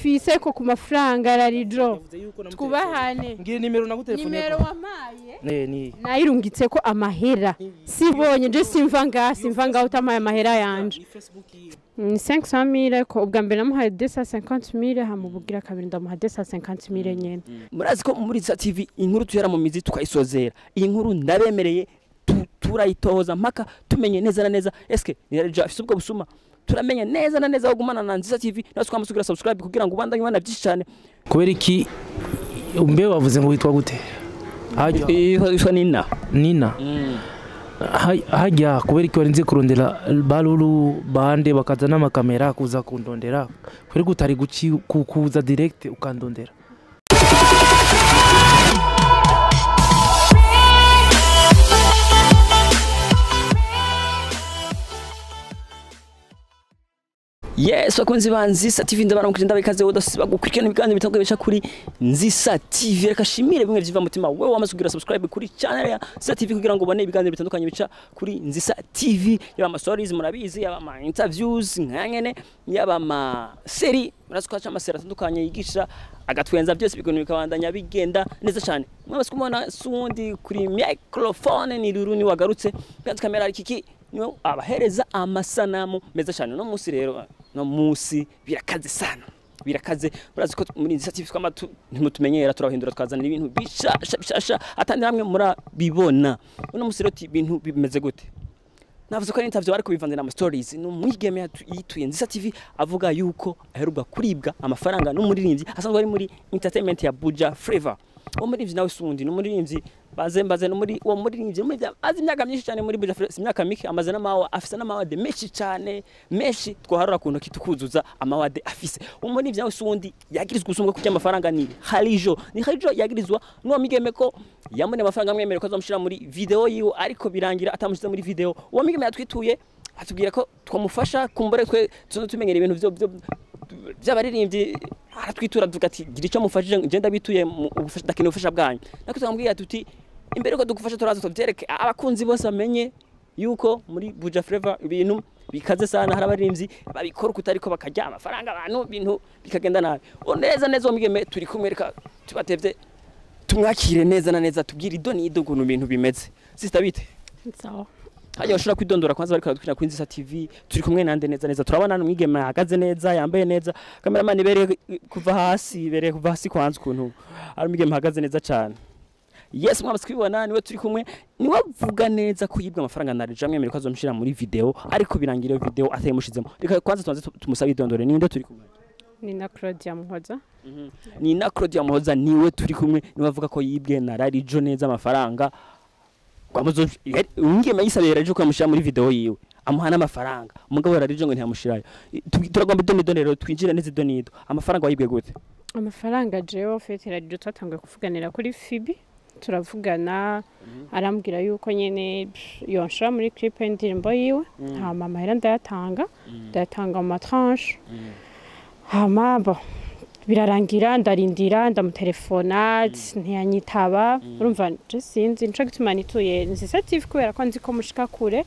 mfise ko ku mafaranga ya rarijo twubahane ngira nimero nagutelefone nimero wampaye ne ni nayirungitse ko amahera sibonye je simva ngaha simva ngaho utamaye amahera yanje ni 500 mille ko ubwa mbere namuhaye 250 mille hamubugira kabiri ndamuha 250 mille nyene murazi ko muri za tv inkuru tuyera mu mizi tukayisozera iyi nkuru ndabemereye tu- turayitohoza mpaka tumenye neza na neza eske nirarija afise ubwo busuma turamenya neza na neza aho gumana na nziza tv nawe twamusugira subscribe kugira ngo ubandanye ubona byinshi cyane kubera iki mbe wavuze ngo witwa gute hajya yitwa nina nina Ha- hajya kubera iki warinze kurondera baruru bande bakaza n'amakamera kuza kundondera kubera ko utari guci ku- kuza direct ukandondera yes bakunzi ba nzisa tv ndabaramukije ndabikaze udasiba gukurikirana ibiganiro bitandukanye bica kuri nzisa tv reka shimire bimwe biva mutima wewe wamaze kugira subscribe kuri channel ya nzisa tv kugira ngo ubone ibiganiro bitandukanye bica kuri nzisa tv yaba ama stories murabizi yaba ama interviews nkanyene yaba ama seri murazi ko haca amaseri atandukanye yigisha agatwenza byose bikuntu bikabandanya bigenda neza cyane mwamaze kumubona sundi kuri microphone ni ruru ni wagarutse kandi kamera ari kiki niwe abahereza amasanamu meza cyane no munsi rero no munsi birakaze sana birakaze murazi ko muri nzisa TV twama tu- ntimutumenyera turabahindura twazanira ibintu bishasha bishasha atandi hamwe murabibona uno munsi rero ti- ibintu bimeze gute navuze ko ari interview ariko bivanze na stories ni umwigeme yatu- yituye nzisa TV avuga yuko aheruka kuribwa amafaranga n'umuririmbyi asanzwe ari muri entertainment ya Buja Flavor uwo muririmbyi nawe sundi ni umuririmbyi baze mbaze no muri uwo muririmbyi ni umuririmbyi azi imyaka myinshi cyane muri Buja Flavor si imyaka mike amaze n'amawa afise n'amawade menshi cyane menshi twaharura ku ntoki tukuzuza amawade afise uwo muririmbyi nawe sundi yagirizwa usumbwa kurya amafaranga ni Harijo ni Harijo yagirizwa n'uwo migeme ko yamune amafaranga amwemerera ko azamushira muri video yiwe ariko birangira atamushize muri video uwo migeme yatwituye atubwira ko twamufasha kumbure twe tuzo tumenyera ibintu byo byo by'abaririmbyi aratwitura tuvuga ati gira icyo mufashije nje ndabituye mu- ubufasha- ndakeneye ubufasha bwanyu natwe tukamubwira tuti imbere ko dugufasha turaza tubyereke abakunzi bose bamenye yuko muri Buja Flavor ibintu bikaze sana hari abaririmbyi babikora uko utariko bakarya amafaranga abantu ibintu bikagenda nabi uwo neza neza uwo migeme turi kumwereka tubatevye tumwakire neza na neza tubwire ido n'ido ukuntu ibintu bimeze sista bite sawa hajya bashobora kwidondora kwanza bariko baratwinjira kuri Nzisa TV turi kumwe nande neza neza turabona umwigeme ahagaze neza yambaye neza cameraman ibereye kuva hasi ibereye kuva hasi kwanza ukuntu ari umwigeme ahagaze neza cyane yes mwamaze kubibona niwe turi kumwe niwe avuga neza ko yibwa amafaranga na Rija mwemere ko azomushira muri video ariko birangira iyo video atayimushizemo reka kwanza tubanze tu- tumusabe idondore ninde turi kumwe ni na Claudia Muhoza ni na Claudia Muhoza niwe turi kumwe niwe avuga ko yibwe na Rarijo neza amafaranga kwamuzo ungeme yisabira Rarijo kwamushira muri video yiwe amuha n'amafaranga umugabo Rarijo ngo ntiyamushirayo Tu- turagomba idonido rero twinjire neza idonido amafaranga wayibwe gute amafaranga jewe fete radiyo twatanguye kuvuganira kuri fibi turavugana arambwira yuko nyene pff, yonshira muri clip y'indirimbo yiwe hama amahera ndayatanga ndayatanga mu matranche hama bo birarangira ndarindira ndamutelefona ntiyanyitaba urumva je sinzi nico gituma nituye nzisa tv kubera ko nzi ko mushika kure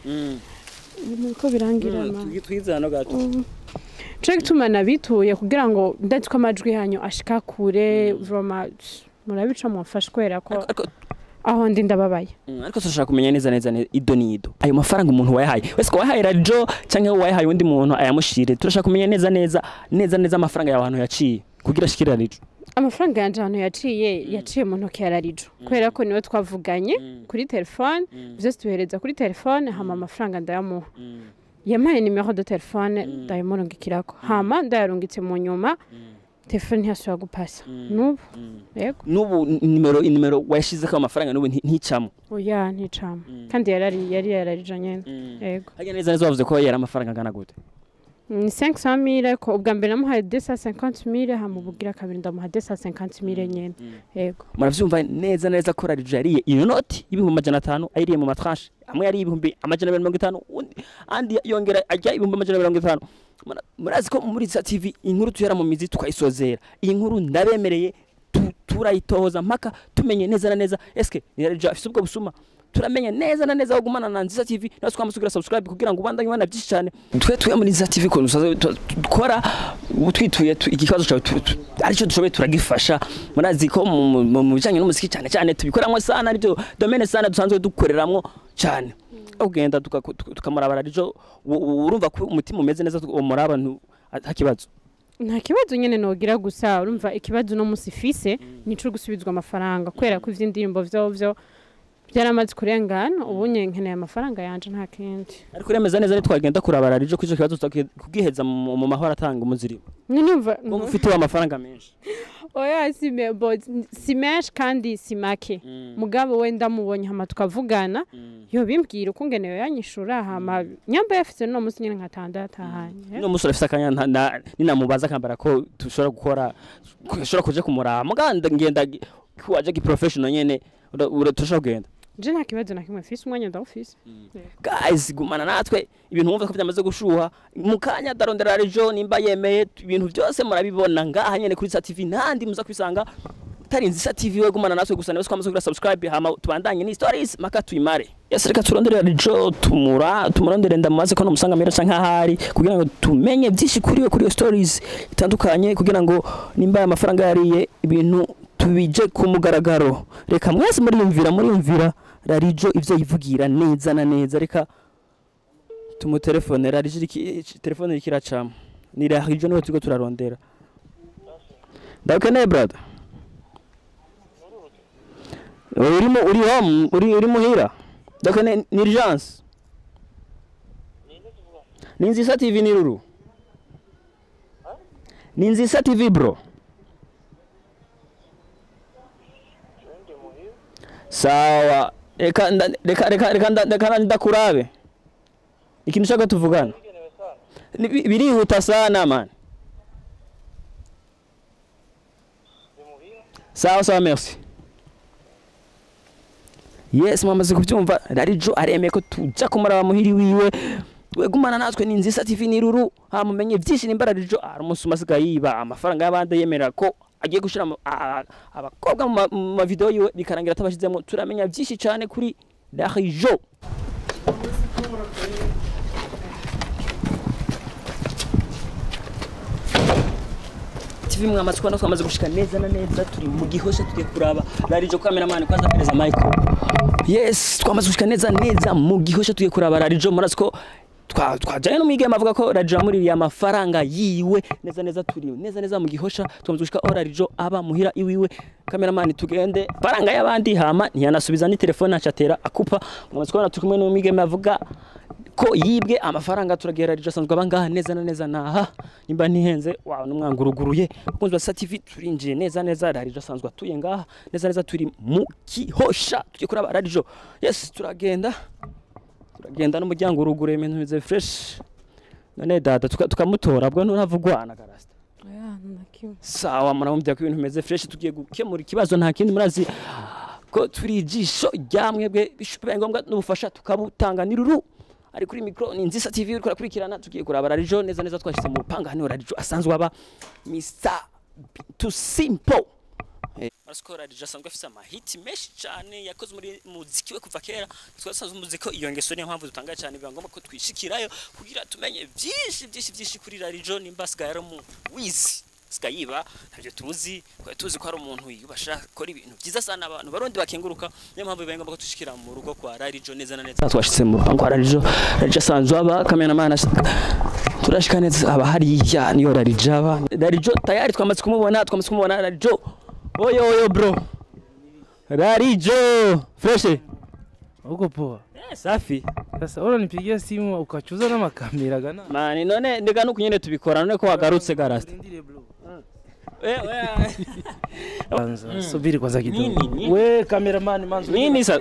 nuko birangira ma twizana gato nico gituma nabituye kugira ngo ndazi ko amajwi yanyu ashika kure vroma murabica mumfashe kubera ko ariko aho ndi ndababaye Mm, ariko turashaka kumenya neza neza ne- ido n'ido ayo mafaranga umuntu wayahaye wese ko wayahaye Rarijo canke wayahaye undi muntu ayamushire turashaka kumenya neza neza neza neza amafaranga yawe ahantu yaciye kugira ashikire Rarijo amafaranga yanje ahantu yaciye yaciye mu ntoki ya rarijo kubera ko niwe twavuganye kuri telefone byose tubihereza kuri telefone hama amafaranga ndayamuha yampaye nimero de telefone ndayimurungikirako hama ndayarungitse mu nyuma telefone ntiyasubira gupasa n'ubu yego n'ubu nimero nimero wayashizeko amafaranga n'ubu nti- nticamo oya nticama kandi yarari yari yararije nyene yego hajya neza neza wavuze ko yari amafaranga angana gute ni 500 mille ko ubwa mbere namuhaye 250 mille hamubugira kabiri ndamuha 250 mille nyene yego muravyumva neza neza ko Rarijo yariye iyo noti y'ibihumbi amajana atanu ayiriye mu matranche amwe yari ibihumbi amajana abiri na mirongo itanu undi andi yongera ajya ibihumbi amajana mirongo itanu Mura- murazi ko muri za TV inkuru tuyera mu mizi tukayisozera iyi nkuru ndabemereye tu- turayitohoza mpaka tumenye neza na neza eske ni Rarijo afise ubwo busuma turamenye neza na neza aho gumana na nziza tv nawe twamasugira subscribe kugira ngo ubandanye ubona byinshi cyane twe tuye muri nziza tv ukuntu dusaza tu- dukora ubu twituye tu- ikibazo cyawe tu- tu- aricyo dushoboye turagifasha murazi ko mu- mu- mu mu bijyanye n'umuziki cyane cyane tubikoramo sana aribyo domene sana dusanzwe dukoreramo cyane ugenda tuka- tuka- tukamurabara arijo urumva ko umutima umeze neza umuraba ntu- nta kibazo nta kibazo nyine nogira gusa urumva ikibazo uno munsi ifise nico gusubizwa amafaranga kubera ko ivy'indirimbo vyo vyo byaramaze kurengana ubu nyine nkeneye amafaranga yanje nta kindi ariko uremeza neza ntitwagenda kurabara arijo ko icyo kibazo tutaki- kugiheza mu mu mahoro atanga umuzirimo numva kuko ufite amafaranga menshi oya si me- bo- si menshi kandi si make mugabo we ndamubonye hama tukavugana yo bimbwira uko ngenewe yanyishura hama nyamba yafise no munsi nyine nkatanda yatahanye uno musore afite akanya nta- na- ninamubaza akambara ko dushobora gukora ko ashobora kuja kumuraba muganda ngenda gi- ko waje gi professional nyene ura- ura- turashobora kugenda je nta kibazo na kimwe mfise umwanya ndawufise guys gumana natwe ibintu wumva ko byamaze gushuha mu kanya darondera rejo nimba yemeye tu- ibintu byose murabibona ngaha nyene kuri sa tv ntandi muza kubisanga tarinzi sa tv we gumana natwe gusa nawe twamaze kugira subscribe hama tubandanye ni stories maka tuyimare yes reka turondere rejo tumura tumurondere ndamubaze ko namusanga mera canke ahari kugira ngo tumenye byinshi kuri we kuri iyo stories itandukanye kugira ngo nimba aya mafaranga yariye ibintu tubije ku mugaragaro reka mwese muriyumvira muriyumvira rarijo ivyo yivugira neza na neza reka tumutelefone rarijo iriki- telefone iriko iracamo ni rarijo niwe turiko turarondera ndakeneye brother urimo uri home uri uri muhira ndakeneye ni urgence ni nzisa tv ni ruru ni nzisa tv bro sawa reka nda- reka reka reka nda- reka ndakurabe ikintu ushaka tuvugana Ni- bi- birihuta sana man sawa sawa merci yes mwamaze kubyumva rarijo aremeye ko tuja kumuraba muhiri wiwe wegumana natwe ni nzisa tv ni ruru hamumenye byinshi nimba rarijo ari umunsi umasigaye yiba amafaranga y'abandi yemerera ko agiye gushyira mu- a- a- abakobwa mu ma- mu mavidewo yiwe bikarangira atabashyizemo turamenya byinshi cyane kuri rarijo TV mwamaze kubona twamaze gushika neza na neza turi mu gihosha tugiye kuraba rarijo cameraman kwanza pereza Michael yes twamaze gushika neza neza mu gihosha tugiye kuraba rarijo murazi ko twa- twajanye n'umwigeme avuga ko rarijo yamuririye amafaranga yiwe neza neza turi neza neza mu gihosha twamaze gushika aho rarijo aba muhira iwiwe cameraman tugende faranga y'abandi hama ntiyanasubiza ni telefone acatera akupa mwamaze kubona turi kumwe n'umwigeme avuga ko yibwe amafaranga turagiye radiyo asanzwe aba ngaha neza na neza naha nimba ntihenze wawe n'umwanga uruguruye bakunzi ba sativi turinjiye neza neza radiyo asanzwe atuye ngaha neza neza turi mu kihosha tugiye kuraba radiyo yes turagenda turagenda n'umuryango uruguruye ibintu bimeze fresh none dada tuka- tukamutora bwo nturavugwana garasta oya nta kimwe sawa muramubwira ko ibintu bimeze fresh tugiye gukemura ikibazo nta kindi murazi ko turi ijisho rya mwebwe bibaye ngombwa n'ubufasha tukabutanga ni ruru ari kuri mikoro ni nzisa tv uriko urakurikirana tugiye kuraba rarijo neza neza twashyize mu rupanga hano rarijo asanzwe aba mr too simple Urasi ko radiyo asanzwe afite amahiti menshi cyane yakoze muri muziki we kuva kera twasanzwe muzi ko iyo ngeso niyo mpamvu dutangaye cyane biba ngombwa ko twishikirayo kugira tumenye byinshi byinshi byinshi kuri radiyo nimba asigaye ari mu wizi asigaye yiba ntabyo tuzi twari tuzi ko ari umuntu yiyubasha akora ibintu byiza sana abantu barundi bakenguruka niyo mpamvu bibaye ngombwa ko dushikira mu rugo kwa radiyo neza na neza twashyize mu rupangu kwa radiyo radiyo asanzwe aba kameramani turashika neza aba hariya niyo radiyo aba radiyo tayari twamaze kumubona twamaze kumubona radiyo oyo oyo bro radiyo fureshe Uko poa. Eh, safi Sasa unanipigia simu ukachuza na makamera gana. mani none ndega nuko nyene tubikora none ko wagarutse garasta Urindire bro. Eh, eh, Kwanza subiri kwanza kidogo. Nini, nini? We cameraman manzo. nini sa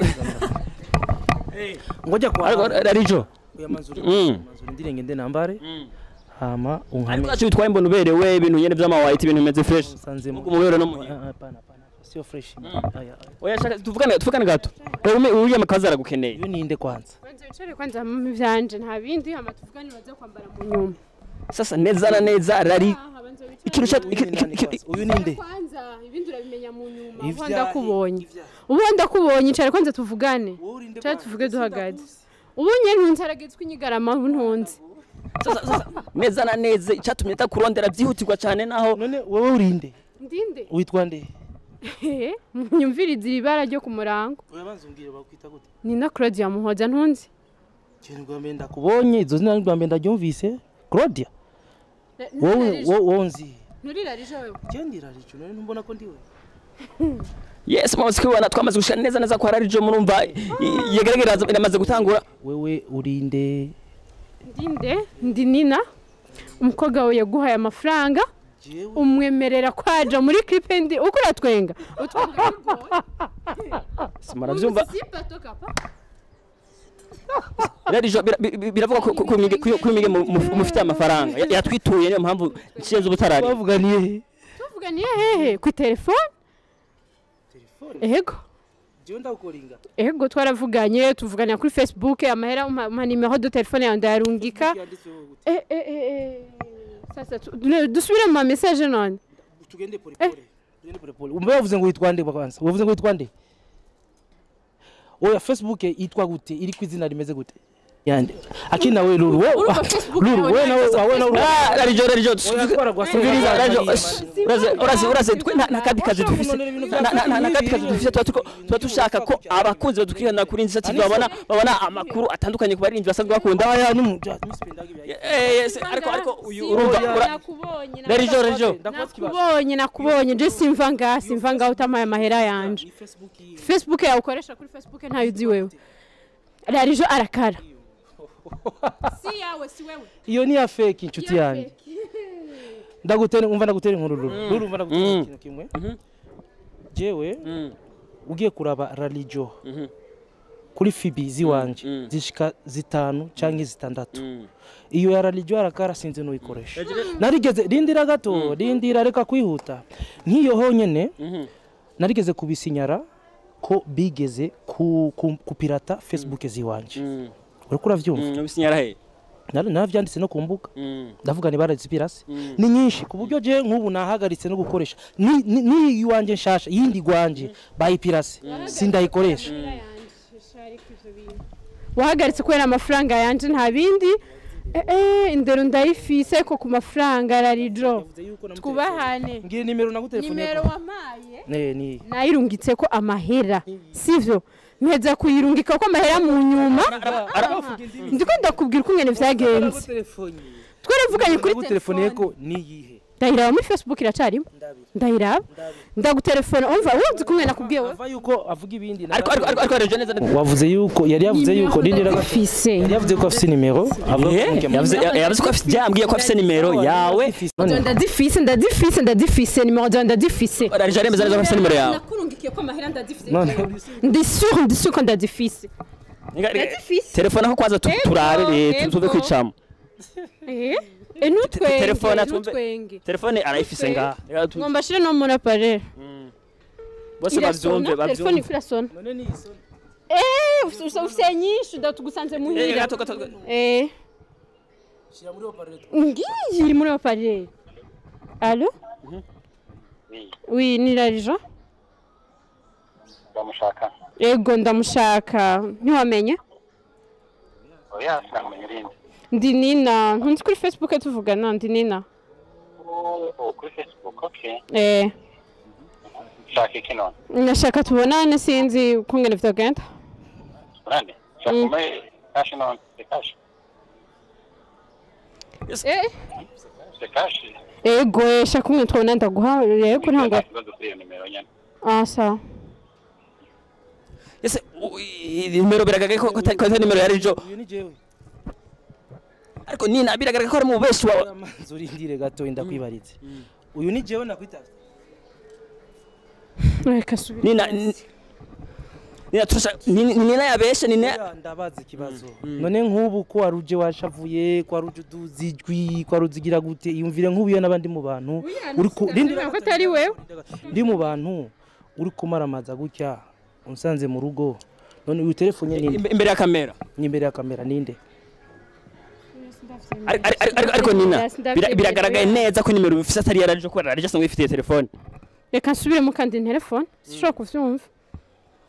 Ngoja ariko kwa. radiyo Ya manzuri. Mm. Manzuri ndire ngende nambare. Hama ariko unkame. acu bitwaye mbona uberewe ibintu nyene vy'amawayiti ibintu bimeze fresh Sanze mu. Ubwo umubero no muhira. Ah, Hapana hapana. Sio fresh. Aya. aya. oya shaka tuvugane tuvugane gato wewe uriya makazi aragukeneye Iyo ninde kwanza? kwanza wicare kwanza mu vyanje nta bindi hama tuvugane baza kwambara mu nyuma sasa neza na neza rari Aha, banza wicare ikintu cya Uyu ni nani kwanza? Uyu ninde? kwanza ibindi urabimenya mu nyuma Ivya- aho ndakubonye ubu ndakubonye icara kwanza tuvugane cyangwa tuvuge duhagaze ubu nyine ntunzaragetswe inyigarama ubu ntunze Sasa- sasa, neza na neza icyatumye atakurondera byihutirwa cyane naho none wowe urinde ndinde witwa nde nyumviriza ibara ryo ku murango urabanza umbwire bakwita gute ni na claudia muhoza ntunzi kintu rwa mbere ndakubonye izo zina rwa mbere ndaryumvise claudia wowe wowe wowe nzi nturirarije wewe gendera rico none ntumbona ko ndiwe yes mwamaze kubibona twamaze gushira neza neza ko harari jo murumva yegeragera iramaze gutangura wewe urinde ndinde ndi nina umukobwa wawe yaguhaye amafaranga jewe umwemerera kwaja muri clip ndi uko uratwenga utwenga simara byumva sipato kapa rero jo bira- bi- bi- biravuga ko ko- ko mwige- ko- ko mwige mu- mu- mufite amafaranga Ya- yatwituye niyo mpamvu nshinze ubutarari bavuganiye he tuvuganiye hehe ku telefone telefone ego jewe ndakukoringa ego twaravuganye tuvuganira kuri facebook amahera umpa umpa nimero de telefone yawe ndayarungika yanditseho gute Eh, eh, eh, eh. sasa tu- du- dusubire mu ma message none tugende pole pole tugende pole pole umbe wavuze ngo witwa nde kwanza wavuze ngo witwa nde oya facebook yitwa gute iri ku izina rimeze gute yande akina we lulu we Urumva Facebook lulu yawe we nawe ntayo wawe nawe Ah, rari jo rari jo Oya, twara gwa se- Umviriza, Oya, rari jo Oya, Esh, uraze uraze uraze twe nta nta kandi kazi dufise nta nta- nta- nta kandi kazi dufise tuba turiko- tuba dushaka ko abakunzi badukurikirana kuri Inzira TV babona babona amakuru atandukanye ku barinzi basanzwe bakunda aya numu ntusipendaga ibya Eh, yes, ariko ariko uyu urumva ura- nakubonye rari jo rari jo nakubonye nakubonye je simva ngaha simva ngaha utamaye amahera yanje facebook yiwe facebook yawe ukoresha kuri facebook ntayo uzi wewe rarijo arakara si yawe si wewe iyo ni ya fake inshuti yanjye ndagutera umva ndagutera inkuru lulu lulu umva ndagutera Mm. ikintu kimwe jewe ugiye kuraba ralijo kuri fibi ziwanje Mm. zishika zitanu cyangwa zitandatu iyo ya ralijo arakara sinzi n'uyikoresha narigeze rindira gato rindira reka kwihuta nk'iyo honyine narigeze kubisinyara ko bigeze ku, ku, kupirata facebook ziwanje uriko uravyumva ubisinyara he Nari- naravyanditse no ku mbuga ndavuga ni barazipirase ni nyinshi ku buryo je nk'ubu nahagaritse no gukoresha ni ni- ni iwanjye nshasha yindi gwanje bayipirase sindayikoresha wahagaritse kubera amafaranga yanje nta bindi Eh, eh, indero ndayifise ko ku mafaranga rarijo twubahane ngira nimero nagutelefone nimero wamaye ne ni nayirungitse ko amahera sivyo mpeza kuyirungika ko amahera mu nyuma ndiko ndakubwira uko ngene vyagenze twaravuganye kuri telefone telefone ko ni yihe ndayiraba muri facebook iracarimo ndabira ndayiraba ndagutelefone umva wumva uko ngene nakubwiye we ava yuko avuga ibindi ariko ariko ariko ariko rero neza neza wavuze yuko yari yavuze yuko rindira gato ndayifise yari yavuze ko afite nimero avuga ko Eh, mukemura. yavuze yavuze ko afite yambwiye ko afite nimero yawe None, ndazifise ndazifise ndazifise nimero zawe ndazifise rari jo aremeza neza ko afite nimero yawe nakurungikiye ko amahera ndazifise none ndi sûr ndi sûr ko ndazifise ndazifise telefone ko kwanza tu- Ego, turabe eh, tu- tuve ego. kwicamo eh Eh, nutwenge telefone atwumve- nutwenge telefone arayifise ngaha Reka tu- ngomba shire no muri appareil bose bavyumve telefone bavyumve iko irasona none ni isoni eh ufise- ufise ufise nyinshi ndatugusanze Eh, muhira gato gato gato. eh shira muri operator ngiyi iri muri appareil allo oui ni rarijo bamushaka ego ndamushaka ntiwamenye oya sinamenya irindi ndi nina ntunzi kuri facebook tuvugana ndi nina Oh, kuri facebook okay eh shaka iki none nashaka tubonane sinzi uko ngene vyagenda urande shaka ume kashi none se kashi eh se kashi ego eh, shaka umwe tubona ndaguha yego ntabwo nta kibazo kuri iyo nimero nyene ah sawa ese u- i- nimero biragaragaye ko ko atari ko atari nimero ya rijo uyu ni jewe ariko nina biragaragaye ko ari mu beshi wawe amazi urindire gato ndakwibaritse uyu ni jewe nakwitavye reka subira nina n- nina turashaka ni- ni nina yabeshe nina Oya, ndabaza ikibazo none nk'ubu ko wari uje washavuye ko wari uje uduza ijwi ko wari uzigira gute iyumvire nk'ubuye n'abandi mu bantu uri ku rindira ko atari wewe ndi mu bantu uri kumaramaza gutya unsanze mu rugo none uyu telefone ninde imbe- imbere ya kamera ni imbere ya kamera ninde Ari- ari- ari- ariko ariko nina bira- biragaragaye neza ko nimero bifise atari ya rijo kubera rijo asanzwe yifitiye telefone reka nsubiremo kandi telefone sishobora kuvyumva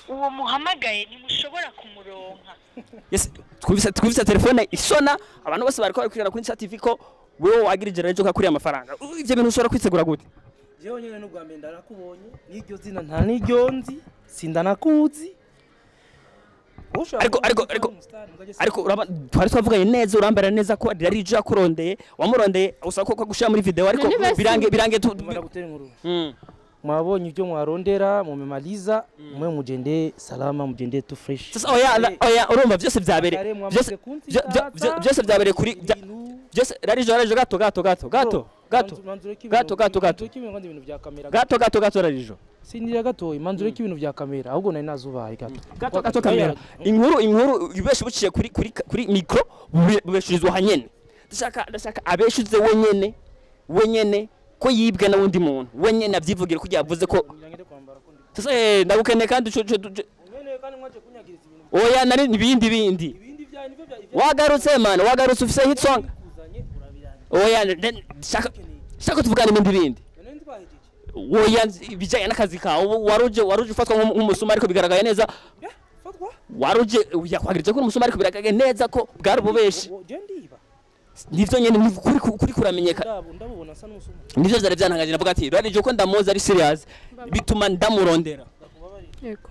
uwo muhamagaye ntimushobora kumuronka Yes, twumvise twumvise telefone isona abantu bose bariko barikurikirana kuri Insta TV ko wewe wagirije rero joka kuri amafaranga Uh, ivyo bintu ushobora kwitegura gute jewe nyene n'ubwa mbere ndarakubonye n'iryo zina nta n'iryo nzi sindanakuzi Ushobora Ariko- kuba ariko- uzi ko ariko- ari umustar, mugabo je ariko uraba twari twavuganye neza urambara neza ko ari jo yakurondeye wamurondeye usaba ko ko gushira muri video ariko None basi- birange birange tu Ndumva ndagutera inkuru Mm. mwabonye ibyo mwarondera mumemaliza mwe mugende salama mugende tu fresh Sasa oya la- oya urumva byose byabereye Kare byose mwamaze kunzi byo- byo- byo- tata, byose byabereye kuri bya- ibintu- byose rarijo rarijo gato gato gato gato Bro, gato manzu- manzureko ibintu- gato, gato, gato. manzureko ibintu kandi ibintu bya kamera gato gato gato rarijo sindira gatoya manzureko ibintu bya kamera ahubwo nari nazubaye gato gato gato kamera inkuru inkuru ibeshe buciye kuri kuri kuri micro bube- bubeshirizwa hanyene ndashaka ndashaka abeshuze wenyene wenyene ko yibwe na wundi muntu wenyene avyivugire kugira avuze ko sasa eh, ndagukeneye kandi ucu- ucu- ucu- oya nari ibindi bindi wagarutse man wagarutse ufise hit song oya ne- ne- shaka shaka tuvugane ibindi bindi oya ibijanye n'akazi kawe ubu waruje waruje ufatwa nk'umu- nk'umusuma ariko bigaragaye neza waruje yakwagirije ko uri umusuma ariko bigaragaye neza ko bwari ububeshi nivyo nyene ni kuri kuri kuramenyekana ndabubona asa n'umusuma nivyo vyari vyantangaje navuga ati rwarije ko ndamuzi ari serious bituma ndamurondera yego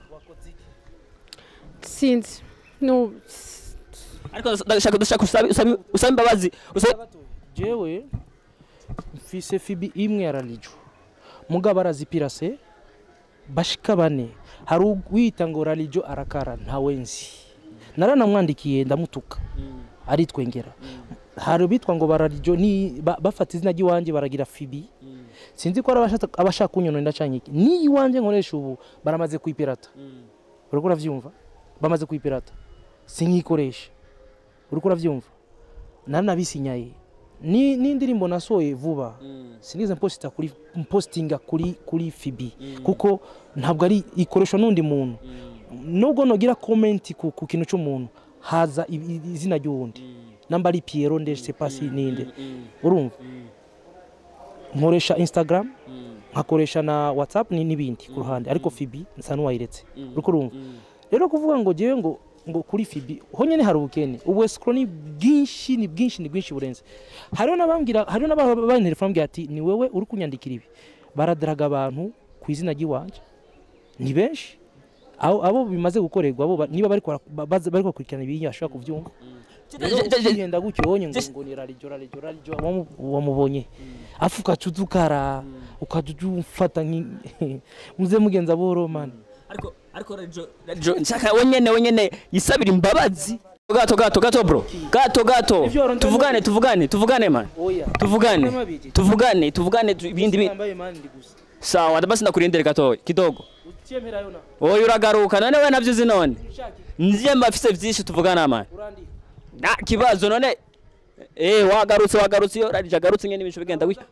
sinzi no ariko ndashaka ndashaka usabe usabe usabe imbabazi usabe jewe mfise fibi imwe ya ralijo mugabo arazipirase bashika bane hari uwita ngo ralijo arakara ntawe nzi naranamwandikiye ndamutuka aritwengera hari bitwa ngo bararijo ni ba- bafata izina ry'iwanjye baragira fibi sinzi ko ari abashaka- abashaka kunyonora ndacanye iki ni iwanjye nkoresha ubu baramaze kuyipirata uriko uravyumva bamaze kuyipirata sinkikoresha uriko uravyumva naranabisinyaye ni n'indirimbo nasohoye vuba sinize mposita kuri mpostinga kuri kuri fibi kuko ntabwo ari ikoreshwa n'undi muntu nubwo nogira komenti ku, ku kintu cy'umuntu haza i- i- izina ry'uwundi namba ari Piero ndetse pasi ninde urumva nkoresha Instagram nkakoresha na WhatsApp ni n'ibindi ku ruhande ariko fibi nsa n'uwayiretse uriko urumva rero kuvuga ngo jewe ngo ngo kuri fibi ho nyene hari ubukene ubu escrow ni bwinshi ni bwinshi ni bwinshi burenze hariho n'abambwira hariho n'abandi telefone mbwira ati ni wewe uri kunyandikira ibi baradaraga abantu ku izina ry'iwanje ni benshi abo abo bimaze gukorerwa abo ba- niba bari kwara- ba- baza- bari bakurikirana ibintu bashobora kubyumva rero ukigenda gutyo wonye ngo ngo ni rarijo rarijo rarijo wamu- wamubonye afu ukaca udukara ukaja ufata nki muze mugenza buhoro mani ariko ariko rarijo rarijo nshaka wenyene wenyene yisabira imbabazi gato gato gato bro gato gato Ivyo warondera tuvugane mu- tuvugane tuvugane man oya tuvugane Mabiji. tuvugane tuvugane tu- ibindi bi Nambaye mani ndi gusa sawa basi ndakurindire gato kidogo ucyemerayo na oya uragaruka none we navyo uzi none ushaki nje mbafise vyinshi tuvugana man urandi nta kibazo none eh wagarutse wagarutse iyo rarije agarutse nyene ibintu bigenda gutya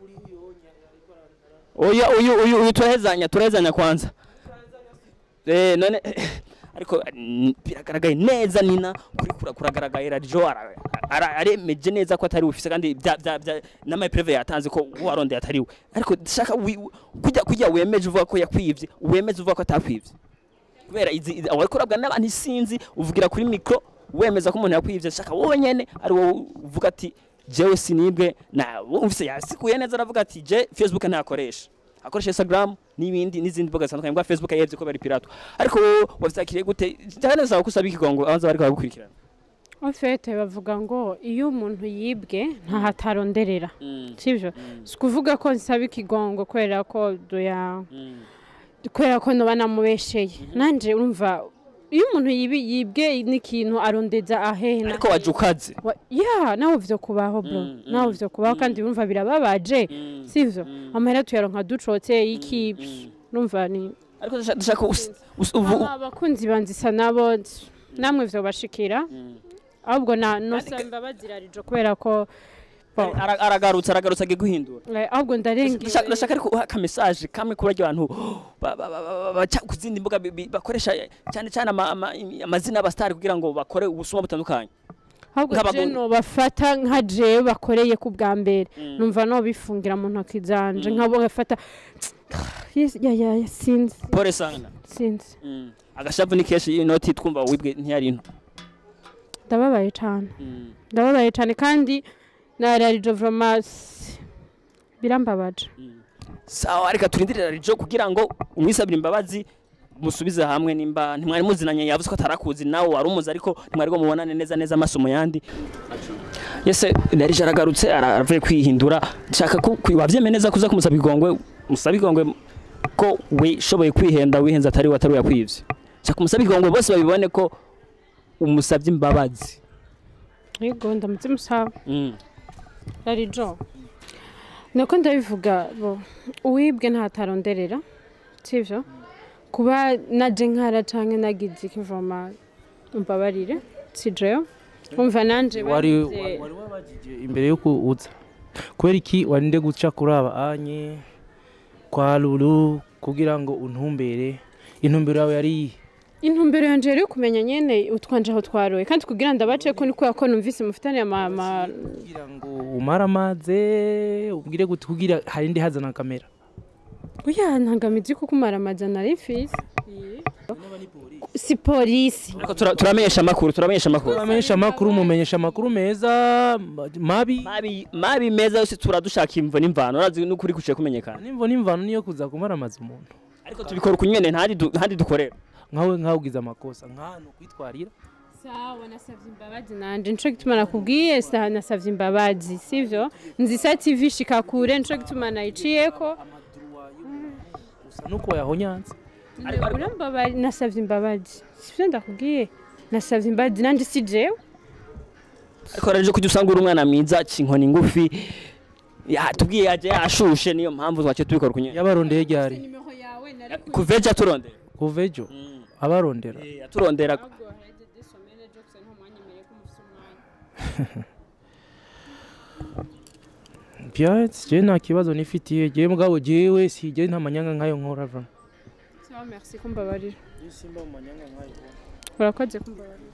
oya uyu uyu uyu turahezanya turahezanya kwanza eh none ariko mm, biragaragaye neza nina kuri kura kuragaragaye radiyo ara- ara- aremeje neza ko atari ufise kandi bya bya bya n'ama preve yatanze ko warondeye atari we ariko ndashaka wi- kujya kujya wemeje uvuga ko yakwivye wemeje uvuga ko atakwivye kubera izi izi- awariko urabwa n'abantu isinzi uvugira kuri mikro wemeza ko umuntu yakwivye shaka wowe nyene ari wowe uvuga ati jewe sinibwe na wumvise yasikuye neza aravuga ati je facebook ntakoresha akoresha instagram n'ibindi n'izindi mbuga zitandukanye bwa facebook yevye ko bari pirato ariko wowe wavyakiriye gute cyane saba kusaba ikigongo abanza bariko baragukurikirana ofete bavuga ngo iyo umuntu yibwe ntahataronderera sibyo si ukuvuga ko nsaba ikigongo kubera ko duya kubera ko noba namubesheye nanjye urumva iyo umuntu yibi- yibwe n'ikintu arondeza ahehe na ariko waje ukaze Wa- ya nawe uvyo kubaho bro Mm, mm, nawe uvyo kubaho kandi urumva birababaje sivyo amahera tuyaronka ducotse iki urumva ni ariko ndashaka- ndashaka us- us- ubu- Aba abakunzi banzisa nabo namwe vyo bashikira ahubwo na nosamba bazirarijo kubera ko bo, Ara- aragarutse aragarutse agiye guhindura eh, ahubwo Ndashaka- ndarengewe ndashaka ariko uha akamesaje kamwe kuri barya bantu ba- ba- ba- ba- baca ku zindi mbuga bi- bi- bakoresha cyane cyane ama- ama- amazina y'abasitari kugira ngo bakore ubusuma butandukanye ahubwo nk'abagu- je nobafata nka jewe bakoreye ku bwa mbere numva nobifungira mu ntoki zanje nkabo bafata ya ya ya sinzi pole sana sinzi Mm. agashavu ni kenshi inoti twumva wibwe ntiyari into ndababaye cyane ndababaye cyane kandi na rarijo vromasi birambabaje sawa reka turindirira rijo kugira ngo umwisabire imbabazi musubize hamwe nimba ntimwari muzinanye yavuze ko atarakuzi nawe wari umuzi ariko ntimwari ngo mubonane neza neza amaso mu yandi yese narije aragarutse ara- aravuye kwihindura nshaka ko kwi- wavyemeye neza kuza kumusaba igongwe musaba igongwe ko wishoboye kwihenda wihenze atari we atari we yakwivye nshaka kumusaba igongwe bose babibone ko umusabye imbabazi yego ndamutse musaba Mm. rarijo nako ndabivuga bo uwibwe ntataronderera sivyo kuba naje nkara canke nagize ikivoma umbabarire sijeyo umva nanje wari bagize- wari wabajije imbere yo kuza kubera iki warinde guca kuri aba anye kwa lulu kugira ngo untumbere intumbero yawe yari iyihe intumbero yanje yari yo kumenya nyene utwanje aho twaroye kandi kugira ndabace ko ni kubera ko numvise mufitane ama kugira ngo umare amaze ubwire gute kugira harinde hazana kamera oya ntangamizi kuko umara amajana ari fisi si polisi ariko tura- turamenyesha amakuru turamenyesha amakuru uramenyesha amakuru mumenyesha amakuru meza ma- mabi mabi mabi meza yose turadushaka imvo n'imvano urazi n'ukuri kuciye kumenyekana nimvo n'imvano niyo kuza kumara amaze umuntu ariko tubikora uku nyene ntandi du- ntandi dukorera nkawe nkawe ugize amakosa nk'ahantu kwitwarira sawa nasavye imbabazi nanje nico gituma nakubwiye sa nasavye imbabazi sivyo nzisa tv shika kure nico gituma nayiciyeko gusa nuko yahonyanze urambabari nasavye imbabazi sivyo ndakubwiye nasavye imbabazi nanje si jewe ariko rero kujya usanga uri umwana mwiza cinkoni ngufi ya tubwiye yaje yashushe niyo mpamvu twaciye tubikora uku nyene yabarondeye ryari nimero yawe nari kuveja turondera kuva ejo abarondera turondera byatsi jewe nta kibazo nifitiye jewe mugabo jewe si jewe nta manyanga nkayo nkora va sawa merci kumbabarira urakoze kumbabarira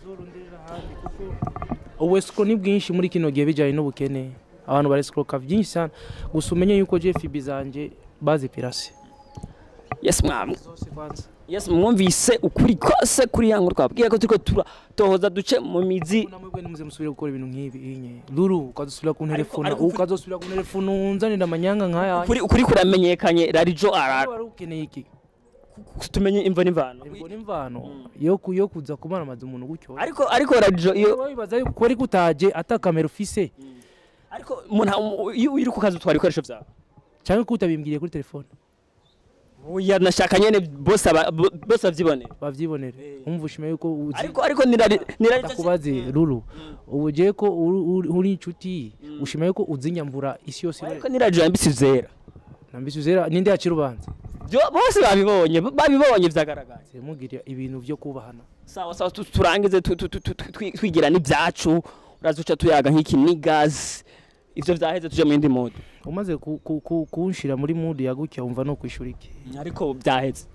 ubusiko ni bwinshi muri kino gihe bijyanye n'ubukene abantu baresikoka byinshi cyane gusa umenye yuko jewe fibi zanjye bazipirase yes mwam zose kwanza yes mwumvise ukuri kose kuri yangu twabwiye ko turiko turatohoza duce mu mizi namwe nimuze musubire gukora ibintu nk'ibi inye luru ukazosubira kunterefona ariko ukuri- ukazosubira kunterefona unzanira amanyanga nk'aya ukuri ukuri kuramenyekanye rarijo ara wari ukeneye iki tumenye imvo n'imvano Ubwo n'imvano yo ku- yo kuza kumara amazi umuntu gutyo ariko ariko rarijo iyo wibaza yuko ko ariko utaje ata kamera ufise ariko umuntu iyo uri ku kazi utwara ibikoresho byawe cyangwa ko utabimbwiriye kuri telefone oya nashaka nyene bose aba- bo- bose bavyibonera bavyibonere umva ushima yuko uzi ariko ariko nirari nirari ndakubaze ruru ubu je ko uri- uri- uri inshuti ushima yuko uzinyambura isi yose ariko nirari yambitse zera nambise uzera ninde yaca urubanza Byo- bose babibonye babibonye vyagaragaye mugirira ibintu byo kubahana sawa sawa tu- turangize tu- tu- tu- tu- twi- twigira n'ibyacu uraza uca tuyaga nk'iki ni gazi ivyo vyaheze tuje mu yindi mode umaze ku- ku- ku- kunshira muri mudu ya gutya wumva no kwishura iki ariko byaheze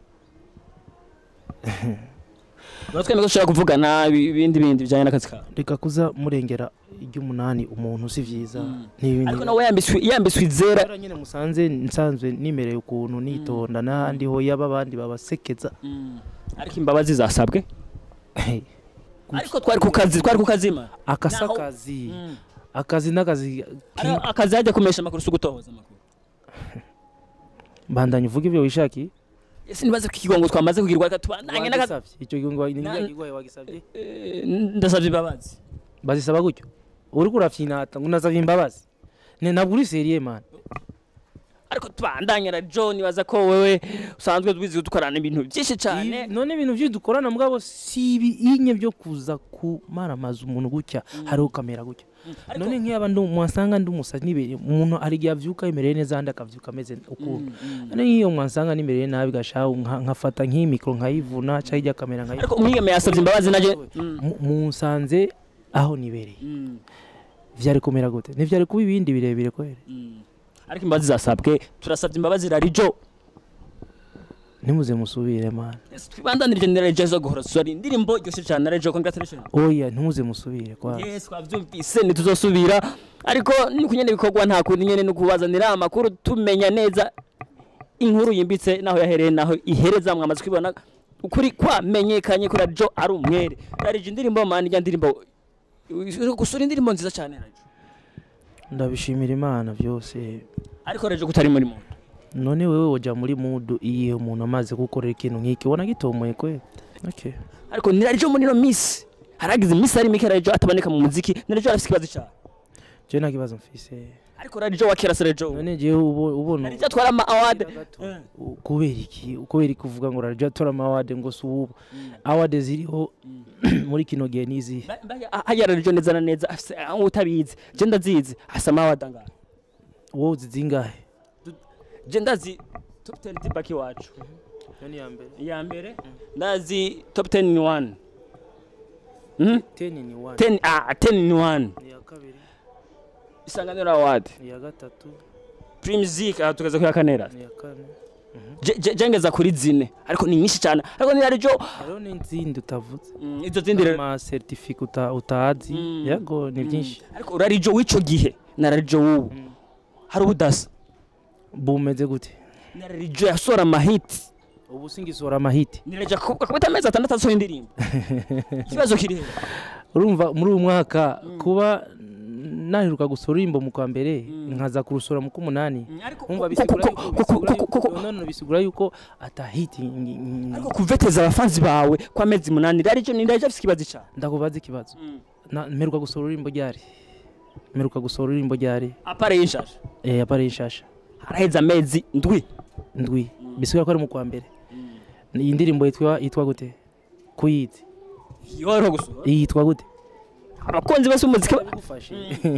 twemeye ko dushobora kuvugana ibi- ibindi bindi bijyanye n'akazi kawe reka kuza murengera iry'umunani umuntu si vyiza n'ibindi ariko nawe yambitswe yambitswe izera Kubera nyine musanze nsanzwe nimereye ukuntu nitonda n'ahandi ho yaba abandi babasekeza ariko imbabazi zasabwe ariko twari ku kazi twari ku kazima akasa Naho- akazi akazi n'akazi ki- Ari- akazi hajya kumesha amakuru si ugutohoza amakuru bandanya uvuga ibyo wishakiye ese nibaze ko ikigongo twamaze kugirwa reka tubandanye n'akazi wagisabye icyo gihe ni Na- igwaye wagisabye Eh, ndasabye imbabazi bazisaba gutyo uri kurafyinata ngo unasabye imbabazi ne ntabwo uri seriye man ariko tubandanye na john nibaza ko wewe usanzwe twizi dukorana ibintu byinshi cyane Ibi- none ibintu byinshi dukorana mugabo si ibinye byo kuza kumaramaza umuntu gutya hariho kamera gutya Ariko- none nk'iyaba ndi mwasanga ndi umusazi nibereye umuntu hari igihe avyuka yimereye neza ahandi akavyuka ameze ukuntu none nk'iyo mwasanga nimereye nabi gashaho nka- nkafata nk'iyi mikoro nkayivuna cyangwa ijya kamera nkayivuna ariko umwigeme yasabye imbabazi naje Mu- munsanze aho nibereye vyari kumera gute ntivyari kuba ibindi birebire kwere ariko imbabazi zasabwe turasabye imbabazi rarijo ntimuze musubire man twibandanirije na rarijo zo guhora sori indirimbo ryoshe cyane na rarijo congratulations oya ntimuze musubire kwa yes twavyumvise ntituzosubira ariko ni kunyene bikorwa nta kundi nyene no kubazanira amakuru tumenya neza inkuru yimbitse naho yahereye naho ihereza mwamaze kwibona ukuri kwamenyekanye kuri radio ari umwere rarije indirimbo mani ya ndirimbo gusura indirimbo nziza cyane radio ndabishimira imana byose ariko radio kutari muri muntu none wewe woja muri mudu iyihe umuntu amaze gukorera ikintu nk'iki ubona gitomoye kwe okay. ariko ni radio muri no miss haragize miss ari mike radio ataboneka mu muziki ni radio afite ikibazo cyane je nta kibazo mfise ariko radio wakera se radio none jewe ubo- ubona radio atwara ama award u- kubera iki kubera iki uvuga ngo radio atora ama award ngo si ubu award ziriho muri kino gihe nizihe hajya radio neza na neza afise aho utabizi je ndazizi afise ama award angahe wowe uzi zingahe je ndazi top 10 dibaki wacu nani ya mbere iya mbere ndazi top 10 ni 1 Mhm. 10 ni 1 10 ah 10 ni 1 ni ya kabiri isanganiro award ni ya gatatu Primusic aha tugeze kuya kanera ni ya kane Je- je- jengeza kuri zine ariko ni nyinshi cyane ariko ni radio hariho n'izindi utavuze Mm, izo zindi rero ama certificate uta- utazi Mm. yego ni byinshi ariko urarijo w'ico gihe na radio w'ubu hari ubudasa bumeze gute na radio yasora amahiti ubu singisora amahiti ni radio akubita amezi atandatu asohoye indirimbo ikibazo kiri he urumva muri uyu mwaka kuba naheruka gusora urimbo mu kwa mbere nkaza kurusora mu k'umunani ariko umva ku- bisigura ku- yuko- ku- bisigura ku- ku- ku- yuko- none bisigura yuko atahiti ngi- ngi- ariko kuveteza abafanzi bawe kwa mezi munani radio ni radio afite ikibazo cyane ndakubaza ikibazo Na- mperuka gusora urimbo ryari mperuka gusora urimbo ryari apare y'inshasha eh apare ishasha haraheze amezi ndwi ndwi bisigura ko ari mu kwa mbere iyi ndirimbo yitwa yitwa gute kuyizi yoro gusura iyi yitwa gute abakunzi bose umuziki ba- bigufashe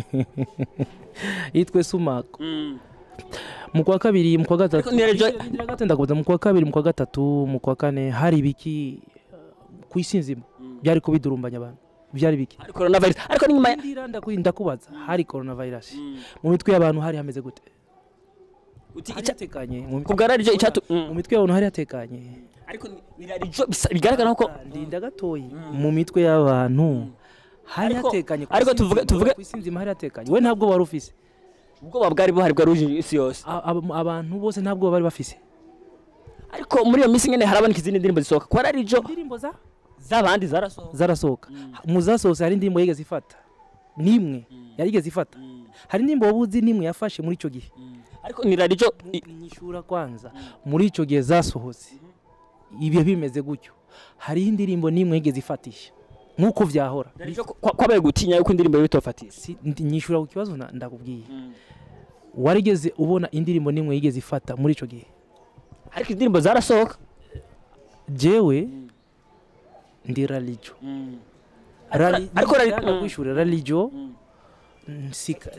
yitwe sumako mu kwa kabiri mu kwa gatatu Ariko ni radio- Ndindira gato ndakubaza mu kwa kabiri mu kwa gatatu mu kwa kane hari ibiki uh, ku isi nzima byari kubidurumbanya abantu byari biki hari coronavirus ariko ni nyuma ya Ndindira ndaku- ndakubaza hari coronavirus mu mitwe y'abantu hari hameze gute uti hari ica hatekanye mu mitwe- kubwa radio icyatu mu mitwe y'abantu hari hatekanye ariko ni- ni radio bisa- bigaragara ko ndinda gatoyi mu mitwe y'abantu hari Ariko- hatekanye ku ariko isi tuvuge- nzima, tuvuge- ku isi nzima hari hatekanye we ntabwo wari ufise ubwoba bwari buhari bwari buje isi yose A- ab- abantu bose ntabwo bari bafise ariko muri iyo minsi nyine haraboneka izindi ndirimbo zisohoka kwa radio indirimbo za z'abandi zarasohoka zarasohoka mu zasohotse hari indirimbo yigeze ifata nimwe yarigeze ifata hari indirimbo waba uzi nimwe yafashe muri icyo gihe ariko ni radio i- nyishura kwanza muri icyo gihe zasohotse ibihe bimeze gutyo hariho indirimbo nimwe yigeze ifatisha nk'uko byahora radio ko- kwa- kwabaye gutinya yuko indirimbo bitofatira Si- ndi- nyishura ku kibazo na- ndakubwiye warigeze ubona indirimbo nimwe yigeze ifata muri icyo gihe ariko indirimbo zarasohoka jewe ndi ralijo Rali- ariko rali- ndashaka mm. kwishura ralijo nsika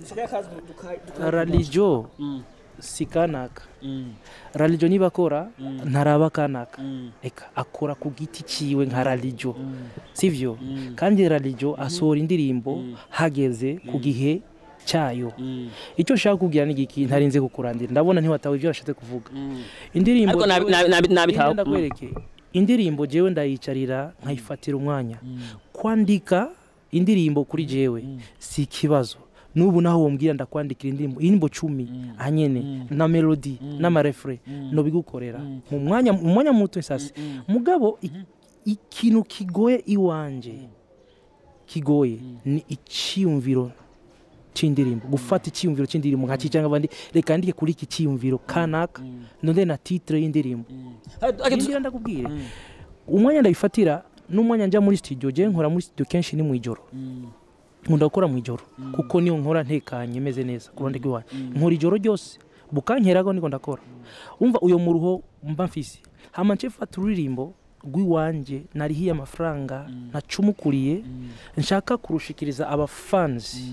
ralijo si kanaka ralijo niba akora ntaraba kanaka reka akora ku giti ciwe nka ralijo sivyo kandi ralijo asohora indirimbo hageze ku gihe cyayo icyo nshaka kubwira ni igiki ntarinze kukurandira ndabona ntiwatawe ibyo washatse kuvuga indirimbo ariko nabi- nabi- nabi- nabitaho Genda ndakwereke indirimbo jewe ndayicarira nkayifatira umwanya kwandika indirimbo kuri jewe si ikibazo n'ubu naho wombwira ndakwandikira indirimbo indirimbo cumi anyene na melodi n'amarefure nobigukorera mu mwanya mu mwanya muto sasi mugabo i- ikintu kigoye iwanje kigoye ni icyiyumviro cy'indirimbo gufata icyiyumviro cy'indirimbo nka cyangwa abandi reka ndike kuri iki cyiyumviro kanaka none na titre y'indirimbo Ndindira ndakubwire umwanya ndayifatira n'umwanya njya muri studio je nkora muri studio kenshi ni mu ijoro nkunda gukora mu ijoro kuko niyo nkora ntekanye meze neza ku ruhande rw'iwanyu nkora ijoro ryose bukankeraho niko ndakora umva uyo muruho mba mfise hama nce mfata ururirimbo rw'iwanje narihiye amafaranga nacumukuriye nshaka kurushikiriza abafanzi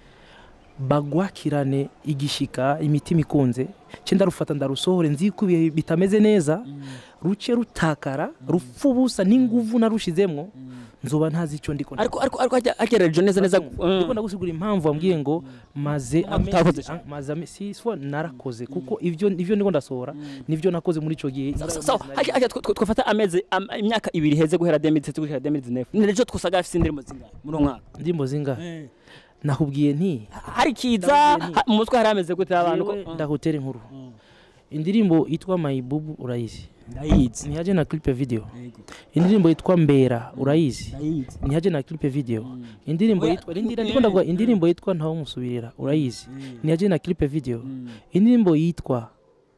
bagwakirane igishika imitima ikunze nce ndarufata ndarusohore nzi ko ibihe bitameze neza ruce rutakara rupfa ubusa n'inguvu narushizemwo nzoba ntazi icyo ndiko ariko ariko ariko hajya hagera radio neza neza ndiko ndagusigura impamvu wambwiye ngo maze utakoze amezi maze amezi si so narakoze kuko ivyo ivyo ndiko ndasohora nivyo nakoze muri ico gihe So- so hajya hajya tw- tw- twafata amezi am- imyaka ibiri heze guhera 2017 guhera 2019 ni radio twasaga afite indirimbo zingahe muri uwo mwaka ndimbo zingahe nakubwiye nti hari kiza Ndabwiye nti- ha- mu mutwe hari ameze gute abantu ko jewe ndahutere inkuru indirimbo yitwa mayibubu urayizi ndayizi ntiyaje na clip video Yego. indirimbo yitwa mbera urayizi ndayizi ntiyaje na clip video indirimbo yitwa rindira ndiko ndavuga indirimbo yitwa ntawo musubirira urayizi ntiyaje na clip video indirimbo yitwa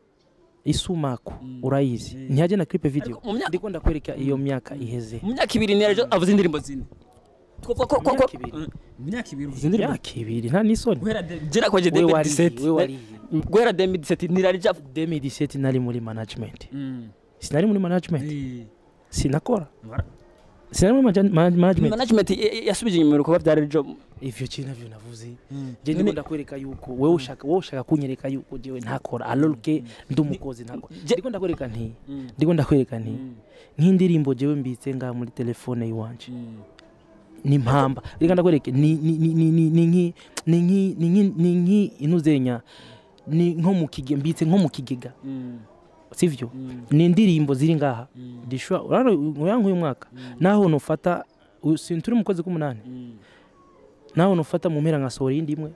isumaku urayizi ntiyaje na clip video Ariko mu myaka- ndiko ndakwereka iyo myaka iheze mu myaka ibiri ntiyari avuze indirimbo zine twavuga ko ko Mu myaka ko ibiri. Mm. mu myaka ibiri uvuze indirimbo myaka ibiri nta n'isoni guhera de- jera kwaje we wariye 2017 we wariye guhera 2017 ntirari ja 2017 nari muri management Mm. sinari muri management Eh. sinakora Wara- sinari muri maja- ma- management management ya- ya- yasubije inyuma ibikorwa bya Rejo ivyo kintu navyo navuze Mm. je None- ndiko ndakwereka yuko wewe ushaka wowe ushaka kunyereka yuko jewe ntakora alorke ndi umukozi ntakora Je- ndiko ndakwereka nti Mm. ndiko ndakwereka nti Mm. nk'indirimbo jewe mbitse ngaha muri telefone yiwanje Mm. ni mpamba reka ndakwereke ni ni ni ni ni ni nki ni nki ni nki ni nki inuzenya ni nko mu kigega mbitse nko mu kigega Mm. sivyo Mm. ni indirimbo ziri ngaha Mm. dishwa urano uyangu uyu mwaka naho nufata uyu- si turi mu kwezi k'umunani Mm. naho nufata mu mpera nkasohora iyindi imwe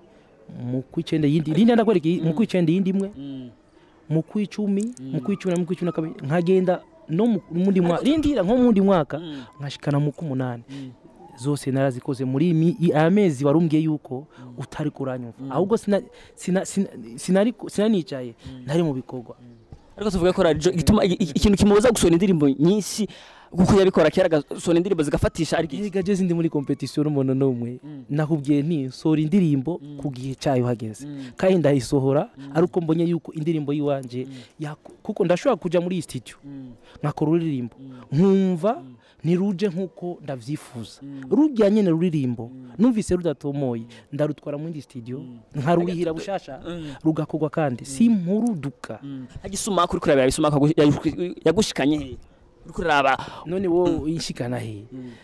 mu kwicenda yindi rindi ndakwereka iyi- mu kwicenda yindi imwe Mm. mu kwicumi mu kwicumi na mu kwicumi na kabiri nkagenda no mu mundi mwaka rindira nko mu wundi mwaka Mm. nkashikana mu k'umunani Mm. zose narazikoze muri imi- i- aya mezi warumbwiye yuko utari kuranyumva ahubwo sina- sina- sina- sinari sinanicaye ntari mu bikorwa ariko tuvuga ko radio gituma i- i- ikintu kimubuza gusohora indirimbo nyinshi kuko yabikora kera agasohora indirimbo zigafatisha ariko iki? erega je sindi muri competition n'umuntu n'umwe nakubwiye nti sohora indirimbo ku gihe cyayo hageze kandi ndayisohora ari uko mbonye yuko indirimbo yiwanje yaku- kuko ndashobora kuja muri iyi studio nkakora ururirimbo nkumva ntiruje nk'uko ndavyifuza rurya nyene ruririmbo numvise rudatomoye ndarutwara mu yindi studio nkarurihira bushasha rugakorwa kandi simpuruduka hagisuma kuri kuraba yabisuma yagushikanye he uri kuraba none wowe inshikana he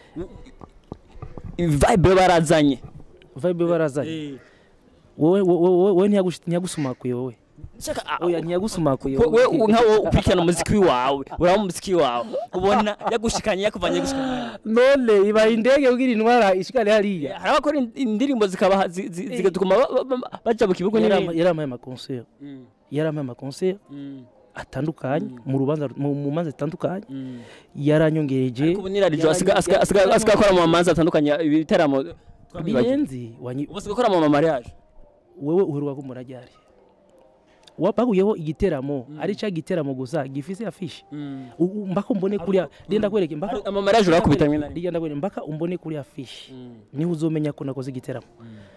vibe barazanye vibe barazanye wowe wowe wowe ntiyagush- ntiyagusumakuye wowe Shaka, ah, oya ntiyagusumakuye we wowe. we nkawo ukurikirana umuziki wawe uraba umuziki wawe ubona yagushikanye yakuvanye yagushikanye none ibaye indege kugira intwara ishikane hariya hari abakora ind- indirimbo zikaba zi- zi- zigatuma ba- ba- ba- baja mu kibuga Yarama- n'ibindi yaramaye amakonseri Mm, yaramaye amakonseri mm, atandukanye mu rubanza mu mu manza zitandukanye mm. yaranyongereje Ariko ubu ni radiyo asigaye asigaye- asigaye asigaye akora mu mamanza atandukanye ibitaramo twabibagiwe. birenze wanyi- ubu asigaye akora mu mamariage wewe uheruka kumura ryari wapaguyeho igiteramo ari cya giteramo gusa gifise afishi U- u- mpaka umbone kuriya renda kwereke mpaka amamariage urakubita rimwe na rimwe renda kwereke mpaka umbone kuriya afishi niho uzomenya ko nakoze igiteramo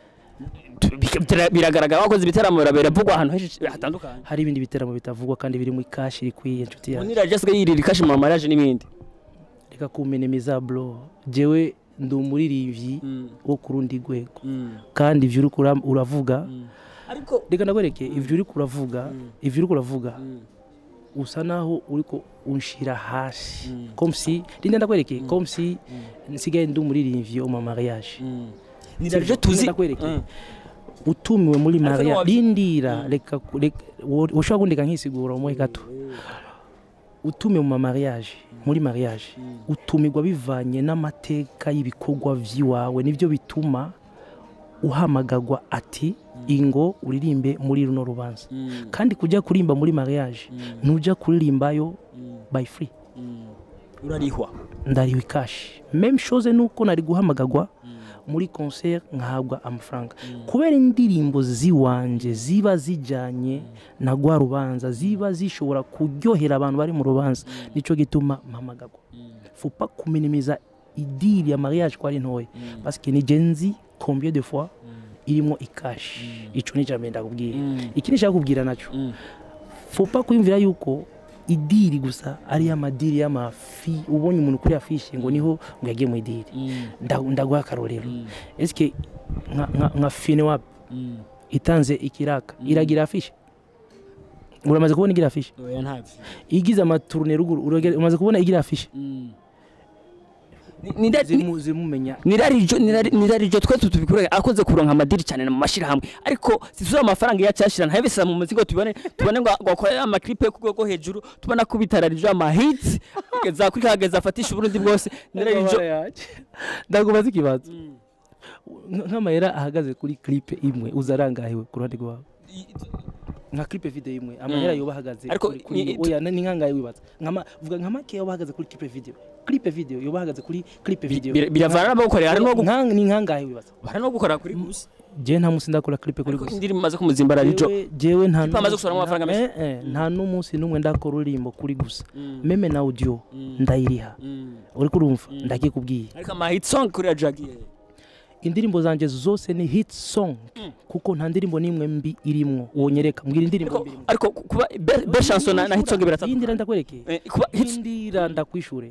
Bika- biragaragara wakoze ibitaramo birabera vugwa ahantu henshi hatandukanye hari ibindi biteramo bitavugwa kandi biri mu ikashi rikwiye inshuti ubu yanjye ni radiyo asigaye yirira ikashi mu mamariage n'ibindi reka kumenemiza bro jewe ndi umuririmbyi wo ku rundi rwego kandi ivyo uriko ura- uravuga ariko reka ndakwereke ivyo uriko uravuga ivyo uriko uravuga usa naho uriko unshira hasi comme si rinda ndakwereke comme si nsigaye ndi umuririmbyi wo mu mariage ni radiyo tuzi ndakwereke Mm. utumiwe muri Ariko mariage ntiwabyi- rindira reka ku- reka- wo- woshobora kundeka nkisigura umuhe gato utumiwe mu mariage muri mariage utumirwa bivanye n'amateka y'ibikorwa vy'iwawe nivyo bituma uhamagagwa ati ingo uririmbe muri runo rubanza kandi kujya kurimba muri mariage ntuja kuririmbayo by free urarihwa ndariwe ikashi meme chose nuko nari guhamagagwa muri concert nkahabwa amafaranga kubera indirimbo ziwanje ziba zijanye na rwa rubanza ziba zishobora kuryohera abantu bari mu rubanza nico gituma mpamagagwa fupa kuminimiza idiri ya mariage ko ari ntoya parce que ni genzi combien de fois irimo ikashi ico ni jambo ndakubwira iki nishaka kubwira naco fupa kwiyumvira yuko idiri gusa ari amadiri y'amafi ubonye umuntu kuri afishe ngo niho ngo yagiye mu idiri Nda- ndaguha akarorero eske nka- nka- nka fine wap itanze ikiraka iragira afishe uramaze kubona igira afishe oya ntabyo igize amaturune ruguru uragera- umaze kubona igira afishe ni radiyo zimu zimumenya nirarijo nirarijo twese tubikora akoze kuronka amadiri cyane mu mashirahamwe ariko sisuza amafaranga yacyashira nta yabisa mu muzingo tubone tubone ngo ngo akore ama clip yo kugwego hejuru tubona ko bitararijo ama hits za kuri kageza afatisha uburundi bwose nirarijo ndakubaza ikibazo Nk- nk'amayera ahagaze kuri clip imwe uzarangahiwe ku ruhande rwawe nka clip video imwe amahera yoba ahagaze Ariko kuri- kuri- ni- oya ni nkangaye wibaza nkama vuga nka make yoba ahagaze kuri clip video clip video yoba ahagaze kuri clip video Bir- biravana n'abagukorera hari n'uwo Nka- ni nkangahe wibaza hari no gukora kuri gusa je nta munsi ndakora clip kuri ariko gusa indirimbo imaze kumuzimbara rijo Jewe- jewe nta Clip amaze gusohoramo amafaranga menshi. Eh, eh, nta n'umunsi n'umwe ndakora ururimbo kuri gusa meme na audio ndayiriha uri kurumva ndakikubwiye ariko ama hit song kuri Jackie indirimbo zanje zose ni hit song kuko nta ndirimbo n'imwe mbi irimwo wonyereka mbwira indirimbo ariko mbi irimwo ariko kuba be- be chanson na na hit song biratatu yindira ndakwerekeye Eh, kuba hit yindira ndakwishure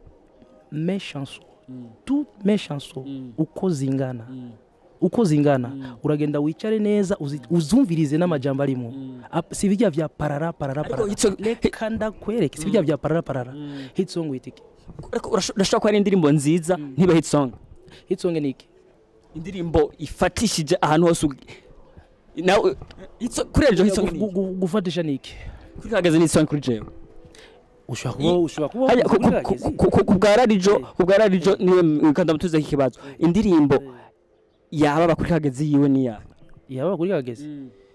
mes chansons toutes mes chansons uko zingana uko zingana uragenda wicare neza uzi- uzumvirize n'amajambo arimo Ap- si bijya vya parara parara Ariko parara hit song- reka ndakwereke si bijya vya parara parara hit song witike ariko urasho- urashobora kuba ari indirimbo nziza ntiba hit song hit song ni iki indirimbo ifatishije ahantu hose ugi- nawe hit song- kuri Jackie hit song ni Gu- gu- gufatisha ni iki kuri kageze ni hit song kuri jewe ushobora kuba ushobora kuba Hariya, wavuze ku- kuri ku- Kagezi. ku- ku- ku bwa radijo ku bwa radijo niwe wikanda mutuze iki kibazo indirimbo yaba kuri kagezi yiwe niya yaba kuri kagezi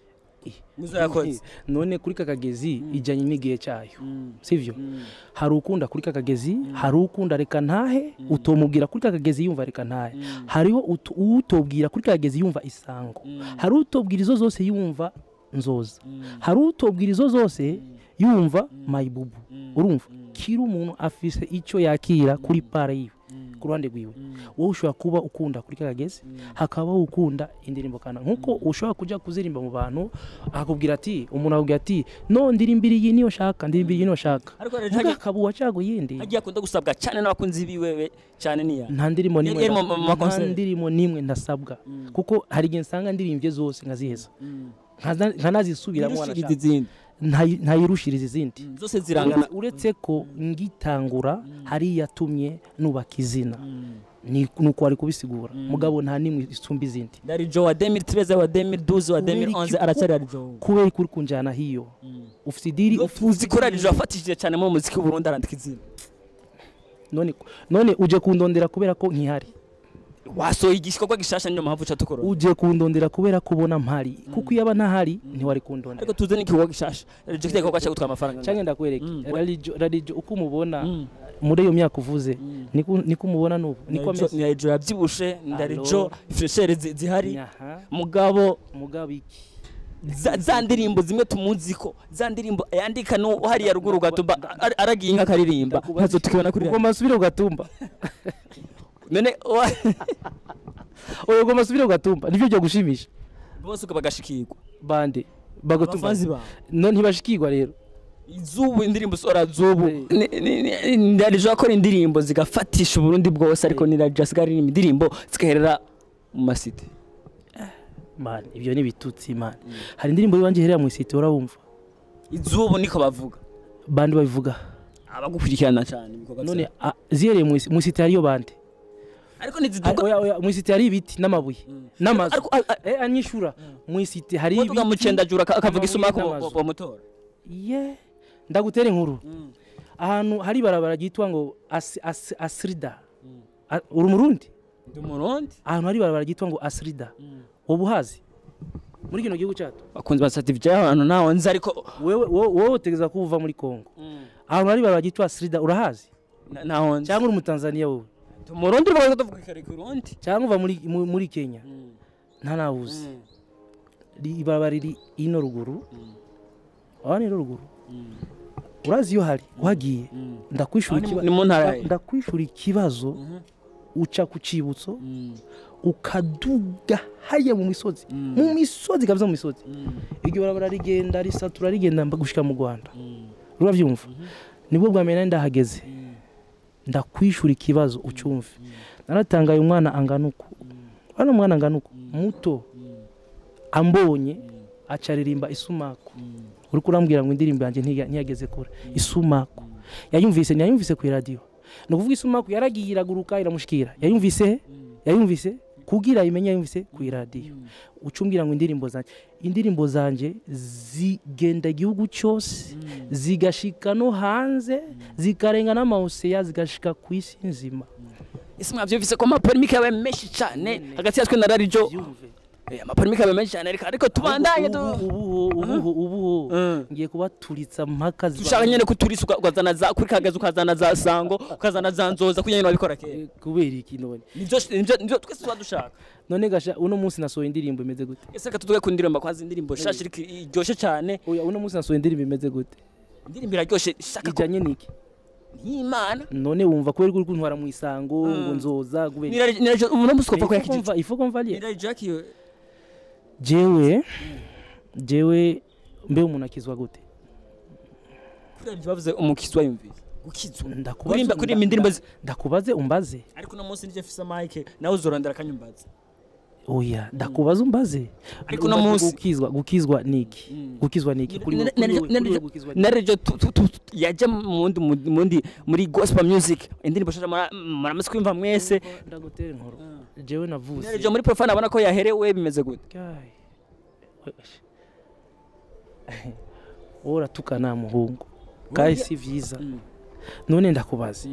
muzo yakoze none kuri kakagezi ijyanye n'igihe cyayo sivyo hari ukunda kuri kakagezi hari ukunda reka ntahe utomubwira kuri kakagezi yumva reka ntahe hariho ut- utobwira kuri kakagezi yumva isango hari utobwira izo zose yumva nzoza hari utobwira izo zose yumva mayibubu urumva kiri umuntu afise icyo yakira kuri para yiwe ku ruhande rwiwe wowe ushobora kuba ukunda kuri kakagezi hakabaho ukunda indirimbo kana nkuko ushobora kujya kuzirimba mu bantu akakubwira ati umuntu akubwira ati no ndirimbira iyi niyo shaka ndirimbira iyi niyo shaka ariko rero vuga hagiye- akaba uwacago yindi hagiye akunda gusabwa cyane n'abakunzi biwewe cyane niya nta ndirimbo n'imwe Yari mu- mu nta makonseri. ndirimbo n'imwe ndasabwa kuko hari igihe nsanga ndirimbye zose nkaziheza Nkaza- nkanazisubiramo Ntirushirize wanashaka izindi Ntayi- ntayirushiriza izindi zose zirangana Uretse- uretse ko ngitangura hari yatumye nubaka izina ni nuko wari kubisigura mugabo nta nimwe isumba izindi darijo wa 2013 wa 2012 wa 2011 aracyari darijo kubera kuri kunjana hiyo ufite idiri uzi ko darijo yafatishije cyane mu muziki w'u Burundi arandika izina none none uje kundondera kubera ko nkihari wasohoye igikorwa gishasha niyo mpamvu ucatukora uje kundondera kubera ko ubona mpari kuko iyo aba ntahari ntiwari kundondera ariko tuze n'igikorwa gishasha darijo kiriya gikorwa cyo gutwara amafaranga cyangwa ndakwereke Mm. radiyo radiyo uko umubona Mm. muri iyo myaka uvuze niko niko umubona n'ubu niko ameze ni darijo yabyibushe ni darijo freshere zi- zihari Nyaha, mugabo mugabo iki za, za ndirimbo zimwe tumuzi ko za ndirimbo yandika no hariya ruguru gatumba ar- aragiye inka akaririmba ntazo tukibona kuri ugomba nsubire ugatumba none wa- oya ugomba nsubire ugatumba nibyo byo gushimisha bose uko bagashikirwa bande bagutumba abafanzi bawe no ntibashikirwa rero izubu indirimbo sora zubu ndarijo akora indirimbo zigafatisha uburundi bwose ariko ni radio asigaye aririmba indirimbo zigaherera mu masite man ibyo ni ibitutsi man hari indirimbo y'iwanjye iherera mu isite urabumva izubu niko bavuga bande babivuga abagukurikirana cyane ibikorwa none byawe. a- zihereye mu isi- mu isite hariyo bande ariko Hari- ntiziduka oya, oya, mu isite hari ibiti n'amabuye n'amazu ariko a- a- eh anyishura mu isite hari uvuga mu cendajura aka- akavuga amabuye isumako n'amazu. bamutora ye ndagutera inkuru ahantu hari ibarabara ryitwa ngo As- As- asrida A- uri umurundi ndi umurundi ahantu hari ibarabara ryitwa ngo asrida ubu uhazi muri kino gihugu cyacu bakunze ba certificate y'abantu naho nzi ariko wewe wowe wowe utegeza ko uva muri kongo ahantu hari ibarabara ryitwa asrida urahazi na- naho nzi cyangwa uri umutanzaniya wowe ndi umurundi rwose tuvuga kare ku rundi cyangwa uva muri mu- muri kenya nta nawuzi Ri- ibarabara riri ino ruguru aho ni ruguru urazi iyo hari uhagiye ndakwishura Aho ni mu- ikiba- ni mu ntara nda- ndakwishura ikibazo uca ku cibutso ukaduga hariya mu misozi mu misozi kabisa mu misozi iryo barabara rigenda risatura rigenda mba- gushika mu rwanda rurabyumva nibwo bwa mbere nari ndahageze ndakwishura ikibazo ucyumve naratangaye umwana angana uku hano umwana angana uku muto ambonye acaririmba isumaku uri kurambwira ngo indirimbo yanjye ntiya- ntiyageze kure isumaku yayumvise ntiyayumvise ku iradiyo ni ukuvuga isumaku yaragiye iraguruka iramushikira yayumvise he yayumvise kugira ayimenye yayumvise ku iradiyo ucumbwira ngo indirimbo zanjye indirimbo zanjye zigenda igihugu cyose zigashika no hanze zikarenga n'amawuseya zigashika ku isi nzima ese mwabyumvise ko amapolemike yabaye menshi cyane hagati yatwe na radijo byumve Eh, amapolemike aba menshi cyane ariko ariko tubandanye tu ubuho ubuho ubuho Mm. ngiye kubaturitsa mpaka ziba- dushaka nyene kuturisa uka- ukazana za kuri kagezi ukazana za sango ukazana za nzoza kugira ngo wabikora kera Eh, kubera iki none nivyo nivyo nivyo twese tuba dushaka none gasha uno munsi nasohoye indirimbo imeze gute ese reka tuduge ku ndirimbo kwanza indirimbo shasha iriko iryoshe cyane oya uno munsi nasohoye indirimbo imeze gute indirimbo iraryoshe shaka ko ijanye niki nk'imana none wumva kubera uri kuntwara mu isango ngo nzoza kubera niraje niraje umuntu musi kuva ko Ifo yakije kumva- ifo kumva liye niraje Jack iyo jewe jewe mbe umuntu akizwa gute kuri bavuze umukizwa yumvise gukizwa Ndakubaza- kurimba kurimba indirimbo zi- ndakubaze umbaze ariko uno munsi nije mfise mike nawe uzorondera akanyumbaza oya ndakubaza umbaze Ariko uno Umbaze munsi- gukizwa gukizwa niki gukizwa niki kuri wowe- kuri wowe- kuri wowe gukizwa niki? narejo yaje mundi mundi muri gospel music indirimbo shasha muramaze kwimva mwese ndagutera inkuru jewe navuze narejo muri profane abona ko yaherewe bimeze gute Kai. Wesh. wowe uratukana muhungu kandi si vyiza none ndakubaza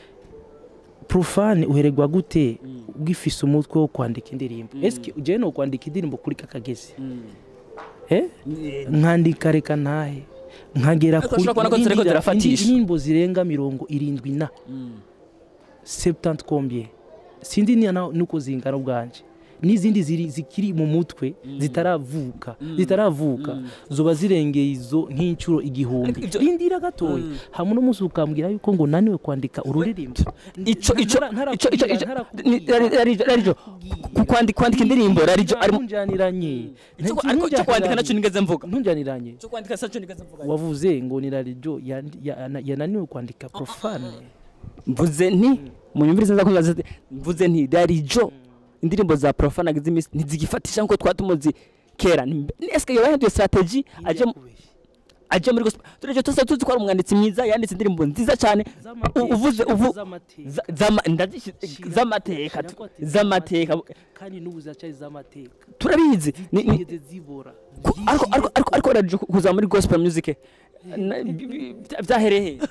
profane uheregwa gute ugifise umutwe wo kwandika indirimbo eske jewe no kwandika indirimbo kuri kakagezi eh nkandika reka ntahe nkagera Ariko ushobora kubona ko ziriko indira- zirafatisha. indi- indirimbo zirenga mirongo irindwi na septante combien sindi niya na- nuko zingana ubwanje n'izindi ziri zikiri mu mutwe zitaravuka zitaravuka zoba zirengeye izo nk'inshuro igihumbi Ariko ivyo- rindira gatoya hamwe n'umunsi ukambwira yuko ngo naniwe kwandika ururirimbo ico ico Ntara- ico ico ntarakubwira, ico ntarakubwira. ni- Rari- Rarijo Rarijo ku kwandika kwandika indirimbo Rarijo ari mu- ntunjaniranye Ico- ariko cyo kwandika nacyo nigeze mvuga ntunjaniranye cyo kwandika nacyo nigeze mvuga wavuze ngo ni radiyo yandi- ya- yananiwe kwandika profane mvuze nti munyumvirize neza ko mvuze mvuze nti Rarijo indirimbo za profane agize imisi ntizigifatisha nkuko twatumuzi kera Ni- eske yoba yahinduye strategy aje mu- aje muri gospel tureje tuza tuzi ko ari umwanditsi mwiza yanditse indirimbo nziza cyane U- uvuze uvu za- zama- ndazishi- z'amateka tu- z'amateka kandi n'ubu ziracyari z'amateka turabizi Ni- ni- zigeze zibora ku- ariko ariko ariko ariko Rarijo kuza muri gospel music na- bi- bi- bya- byahereye he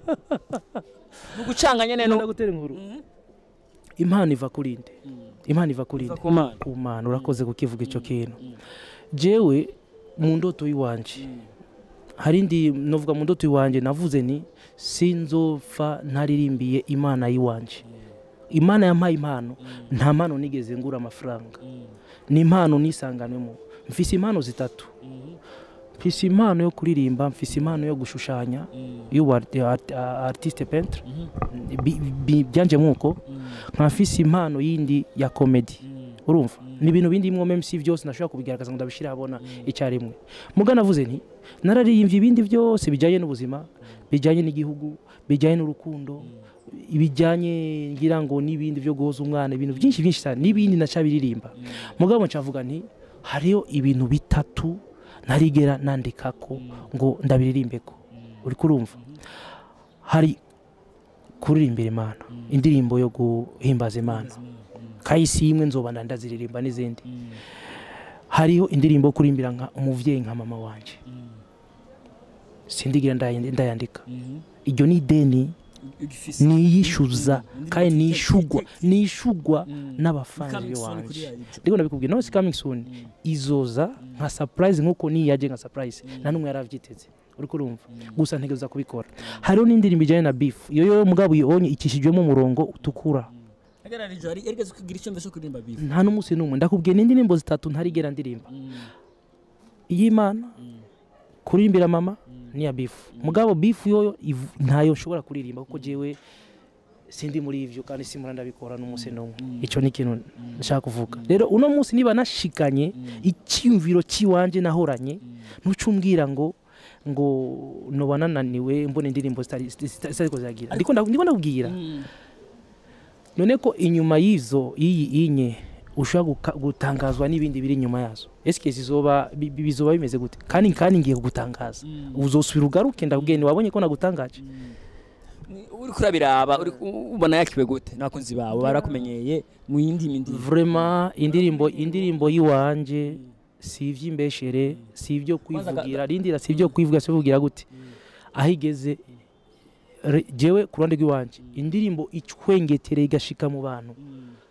ni ugucanganya nyene no ndagutera inkuru impano iva kuri nde impano iva kuri kuva nde ku Mana. ku mana urakoze kukivuga icyo kintu jewe mu ndoto y'iwanje hari indi novuga mu ndoto y'iwanje navuze ni sinzopfa ntaririmbiye imana y'iwanje imana yampaye impano nta mpano nigeze ngura amafaranga ni impano nisanganwemo mfise impano zitatu mfise impano yo kuririmba mfise impano yo gushushanya y'ubu art- art- artiste peintre Bi- bi- byanje nk'uko nka mfise impano yindi ya comedy urumva ni ibintu bindi mwo meme si byose nashobora kubigaragaza ngo ndabishire habona icyarimwe muga navuze nti nararirimbye ibindi byose bijyanye n'ubuzima bijyanye n'igihugu bijyanye n'urukundo ibijyanye ngira ngo n'ibindi byo guhoza umwana ibintu byinshi byinshi cyane n'ibindi nacabiririmba mugabo ncavuga nti hariho ibintu bitatu ntarigera nandikako ngo ndabiririmbeko uri kurumva hari kuririmbira imana indirimbo yo guhimbaza imana kahisi imwe nzoba ndaziririmba n'izindi hariho indirimbo yo kurimbira nka umuvyeyi nka mama wanje sindigira ndayandi- ndayandika iryo ni ideni niyishyuza kandi nishugwa nishugwa n'abafanzi wanje ndiko ndabikubwira no si coming soon izoza nka surprise nkuko niyaje nka surprise nta numwe yaravyiteze uri kurumva gusa ntegereza kubikora hariho n'indirimbo ijyanye na beef iyo yo mugabo uyibonye ikishijwemo umurongo utukura Rarijo ari erigeze kugira icyo mbese kuririmba bifu nta n'umunsi n'umwe ndakubwiye n'indirimbo zitatu ntarigera ndirimba iy'imana kuririmbira mama n'iya bifu mugabo bifu yo iv- ntayo nshobora kuririmba kuko jewe sindi muri ivyo kandi simura ndabikora n'umunsi n'umwe ico ni ikintu nshaka kuvuga rero uno munsi niba nashikanye icyumviro cy'iwanje nahoranye ntucumbwira ngo ngo noba nananiwe mbona indirimbo zitari zitari- zitariko ziragira ndiko nda- ndiko ndakubwira none ko inyuma y'izo iyi inye ushobora guka- gutangazwa n'ibindi biri inyuma yazo eske zizoba bi- bi- bizoba bimeze gute kandi kandi ngiye kugutangaza uzosubira ugaruke ndabwiye ntiwabonye ko nagutangaje uri kurabiraba uri ubona yakiwe gute nakunzi bawe barakumenyeye mu yindi mindi vraiment indirimbo indirimbo yiwanje si ivy'imbeshere si ibyo kwivugira rindira si ibyo kwivuga si kuvugira gute aho igeze re- jewe ku ruhande rw'iwanje indirimbo icwengetereye igashika mu bantu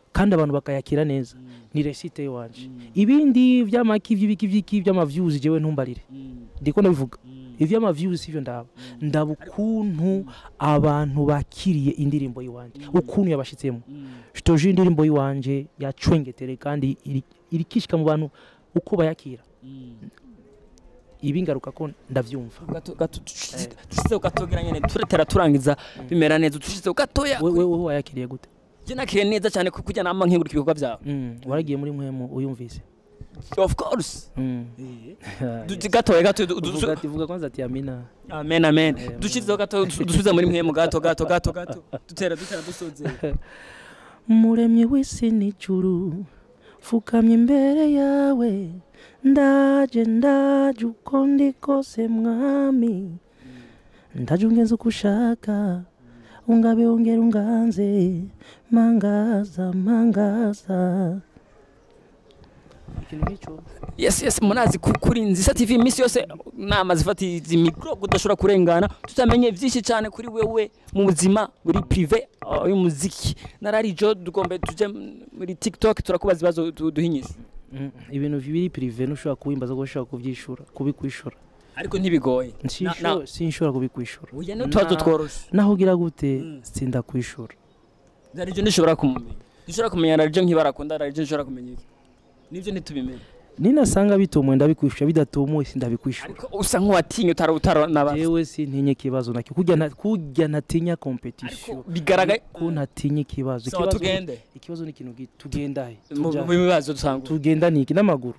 kandi abantu bakayakira neza ni resite iwanje ibindi by'amaki by'ibiki by'iki by'amavyuzi jewe ntumbarire ndiko ndabivuga ivy'amavyuzi sivyo ndaba ndaba ukuntu abantu bakiriye indirimbo yiwanje ukuntu yabashitsemo shitoje indirimbo yiwanje yacwengetere kandi iri- irikishika mu bantu uko bayakira ibi ngaruka ko ndavyumva gato gato tushizeho gatogira nyene turetera turangiza bimera neza tushizeho gatoya we we we wayakiriye gute je nakiriye neza cyane kuko kujya nama nkengurika ibikorwa byawe Mm, waragiye muri mwemu uyumvise of course Mm. Du- gatoya gato du- du- Vuga ati vuga kwanza ati amina amen amen Eh, dushizeho gato du- dusubiza muri mwemu gato gato gato gato dutera dutera dusozera muremyi w'isi n'ijuru fukamye imbere yawe ndaje ndaje uko ndi kose mwami ndaje ungenza uko ushaka ungabe ongera unganze mangaza mangaza ikintu nk'icyo yes yes munazi ku- kuri nzisa tv iminsi yose nama zifata izi mikro udashobora kurengana tutamenye byinshi cyane kuri wewe mu buzima buri prive uh, y'umuziki nararijo dugombe tuje muri tiktok turakubaza ibibazo du- duhinyisha Mm, ibintu biri prive ntushobora kuwimbaza ko ushobora kubyishura kubikwishura ariko ntibigoye Na- Sinsho- na- sinshobora kubikwishura uya ni utubazo Na- tworoshe naho ugira gute Mm. sinda kwishura nararijo ntishobora kumumenya ntishobora kumenya nararijo nk'ibarakunda nararijo ntishobora kumenya iki nibyo ntitubimenye ninasanga bitumuye ndabikwishura bidatumuye sindabikwishura ariko usa nk'uwatinye utara utara n'abantu jewe sintinye ikibazo nacyo kurya na- kurya ntatinya competition bigaragaye ko ntatinya ikibazo sawa Ikibazo- tugende ikibazo ni ikintu gi- tugenda he mu Tuja mu he? bibazo dusanga tugenda niki n'amaguru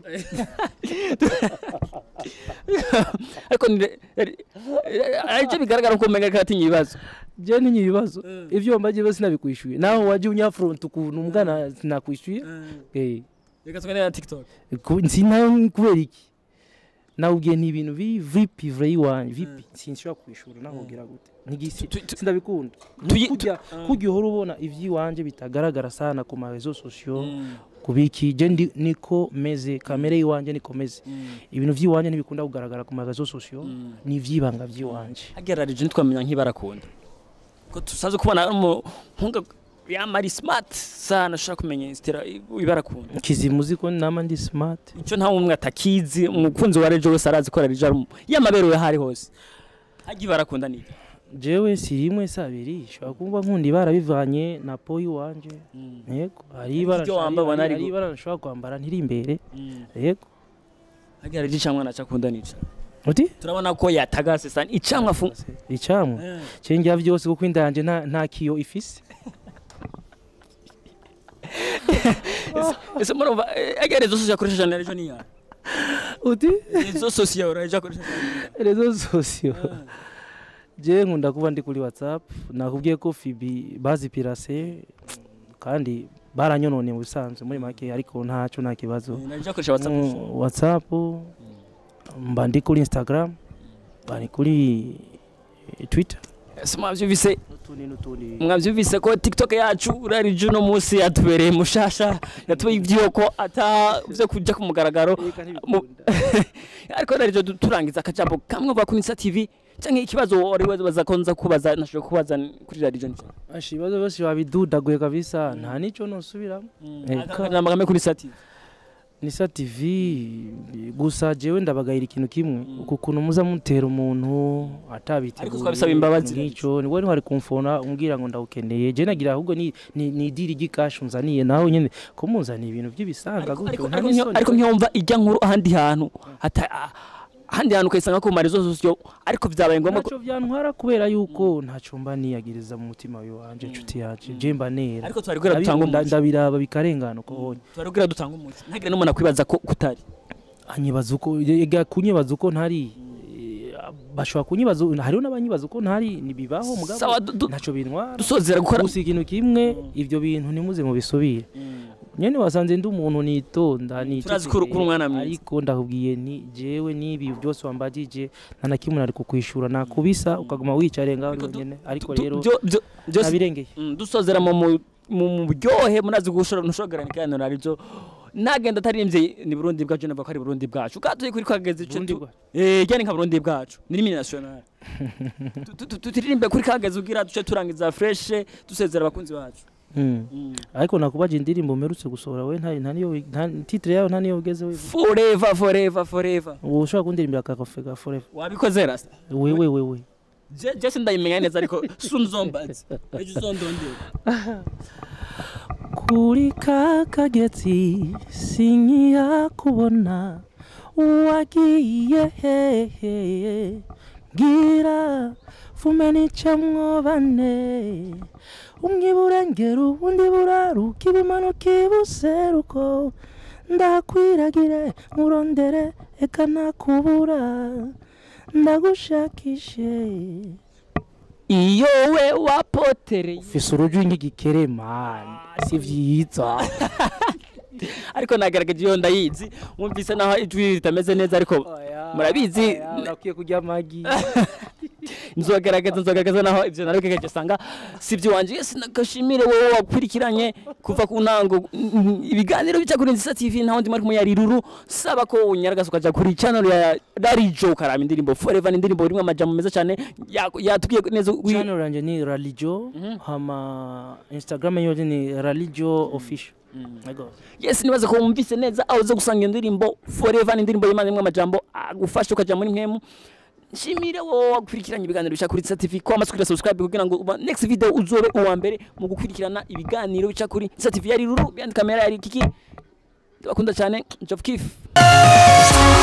ariko ni- aribyo bigaragara ko umenga ko atinya ibibazo je ninye ibibazo ivyo mbaje bose sinabikwishuye naho waje unyafront ukuntu mbwana sinakwishuye eh reka tugende na tiktok ku- sinayo kubera iki nawubwiye ni ibintu biri vipi vre yiwanje vipi sinshobora kwishura naho ugira gute ntigisi Tu- tu- sindabikunda tuyi- kujya kujya uhora ubona ivy'iwanje bitagaragara sana ku marezo sosiyo kubiki je ndi niko meze kamere yiwanje niko meze ibintu vy'iwanje ntibikunda kugaragara ku marezo sosiyo ni ivy'ibanga vy'iwanje hagerarije ntitwamenya nk'ibarakunda ko tusaze kubona ari umuhungu yamari smart sana ashobora kumenya insitira ibarakunda kizimuzi ko nama ndi smart icyo nta umwe atakizi umukunzi wa rejo wese arazi ko rarije ari yamaberewe aho ari hose hajya ibarakunda ni iki? jewe si rimwe si abiri shobora kumva nkunda ibara bivanye na po y'iwanje yego hari ibara iryo wambaye ubona hari ari hari gu- ibara nshobora kwambara ntiri imbere yego hagerarije icamwa naca akunda nica uti turabona ko yatagase sana icamwa fu icamwa cengira vyose kuko inda yanje nta nta kiyo ifise ese murumva egerezo sosiyo akoresheje na rejo niya uti izo sosiyo rejo akoresheje rezo sosiyo je nkunda kuba ndi kuri whatsapp nakubwiye ko fibi bazipirase kandi baranyononeye mu bisanzwe muri make ariko ntaco nta kibazo na rejo akoresha whatsapp Mm, whatsapp mba ndi kuri instagram mba ndi kuri eh, twitter ese mwavyumvise n'utundi n'utundi mwavyumvise ko tiktok yacu rarije uno munsi yatubereye mushasha yatubereye ivyoko ata vyo kuja ku mugaragaro Eka mu- ntibikunda. ariko rarije turangiza akajambo kamwe uva kuri Insta TV canke ikibazo wari waza ko nza kubaza nashobora kubaza kuri rarije nico Ashi, ibibazo byose babidudaguye kabisa nta nico nosubiramo Eka. akajambo kamwe kuri Insta TV nisa tv gusa jewe ndabagayira ikintu kimwe uku kuntu muza mutera umuntu atabiteguye Ariko twabisaba imbabazi. nk'ico niwe ntwari kumfona umbwira ngo ndawukeneye je nagira ahubwo ni ni, ni idiri ry'ikashi unzaniye nawe nyene kumunzaniye ibintu by'ibisanga Ariko- gutyo ariko- nta ariko n'isoni. nkiyo- ariko nkiyumva ijya nkuru ahandi hantu hata- ah, ahandi hantu ukayisanga ku marezo sosiyo ariko vyabaye ngombwa ko ntacyo byantwara kubera yuko ntacyo mba niyagiriza mu mutima wanje inshuti yacu je mba nera ariko twari kubwira dutanga Ndabikunda, umuco ndabiraba bikarengana uko honye twari kubwira dutanga umuco ntagire n'umuntu akwibaza ko kutari anyibaza uko ega kunyibaza uko ntari eh, bashobora kunyibaza hariho n'abanyibaza uko ntari nibibaho mugabo sawa du- du- ntacyo bintwara dusozera gukora gusa ikintu kimwe ibyo bintu ntimuze mubisubire nyene wasanze ndi umuntu nitonda Turazi ko uri- ko uri umwana mwiza. ariko ndakubwiye ni jewe n'ibi byose wambagije nta na kimwe nari kukwishura nakubisa ukaguma wicare ngaho Ariko du- nyene ariko Du- rero byo- byo- byose nabirengeye Mm, dusozera mu mu- mu buryohe munazi gushora ntushobora ikiganiro aribyo nagenda ataririmbye ni burundi bwacu navuga ko ari burundi bwacu katuye kuri kageze ico Burundi tu- bwacu. eh jyane nka burundi bwacu ni rimwe national Tu- tu- tu- turirimbe kuri kageze ugira duce turangiza fresh dusezera abakunzi bacu Mm. ariko nakubaje indirimbo mperutse gusohora we nta nta niyo nta titre yayo nta niyo ugeze we forever forever forever ubu ushobora kundirimbira kakafe ga forever wabikoze rasta wewe wewe Je- je sindayimenya neza ariko sunzombazi ejo uzondondera kuri ka kagezi sinkiya kubona wagiye hehe mbwira fume nicamwo bane umwe iburengera ubundi buraruka ibimanuka ibuseruko ndakwiragire nkurondere eka nakubura ndagushakishe iyo we wapotereye ufise uruju nk'igikere mani si vyiza ariko nagerageje iyo ndayizi mwumvise naho ijwi ritameze neza ariko murabizi urakwiye kurya amagi nzogerageza nzogerageza naho ivyo narabikegeje sanga si ivyo wanje yesi nagashimire wowe wakurikiranye kuva ku ntango mm, ibiganiro bica kuri nzisa tv ntaho ndimo ariko yariruru saba ko unyaragasa ukaja kuri channel ya Darijo ukaraba indirimbo forever ni indirimbo irimwo amajambo meza cyane ya- yatubwiye neza wi- channel yanje ni ralijo hama instagram yoje ni ralijo official Ego. yes nibaze ko wumvise neza aho uza gusanga iyo ndirimbo forever ni indirimbo y'imana imwe amajambo agufasha ukaja muri mwemu nshimire wowe wakurikiranye ibiganiro bica kuri Nsa TV ko amaze kugira subscribe kugira ngo uba next video uzobe uwa mbere mu gukurikirana ibiganiro bica kuri Nsa TV yari ruru behind camera yari kiki ndabakunda cyane Job Kiff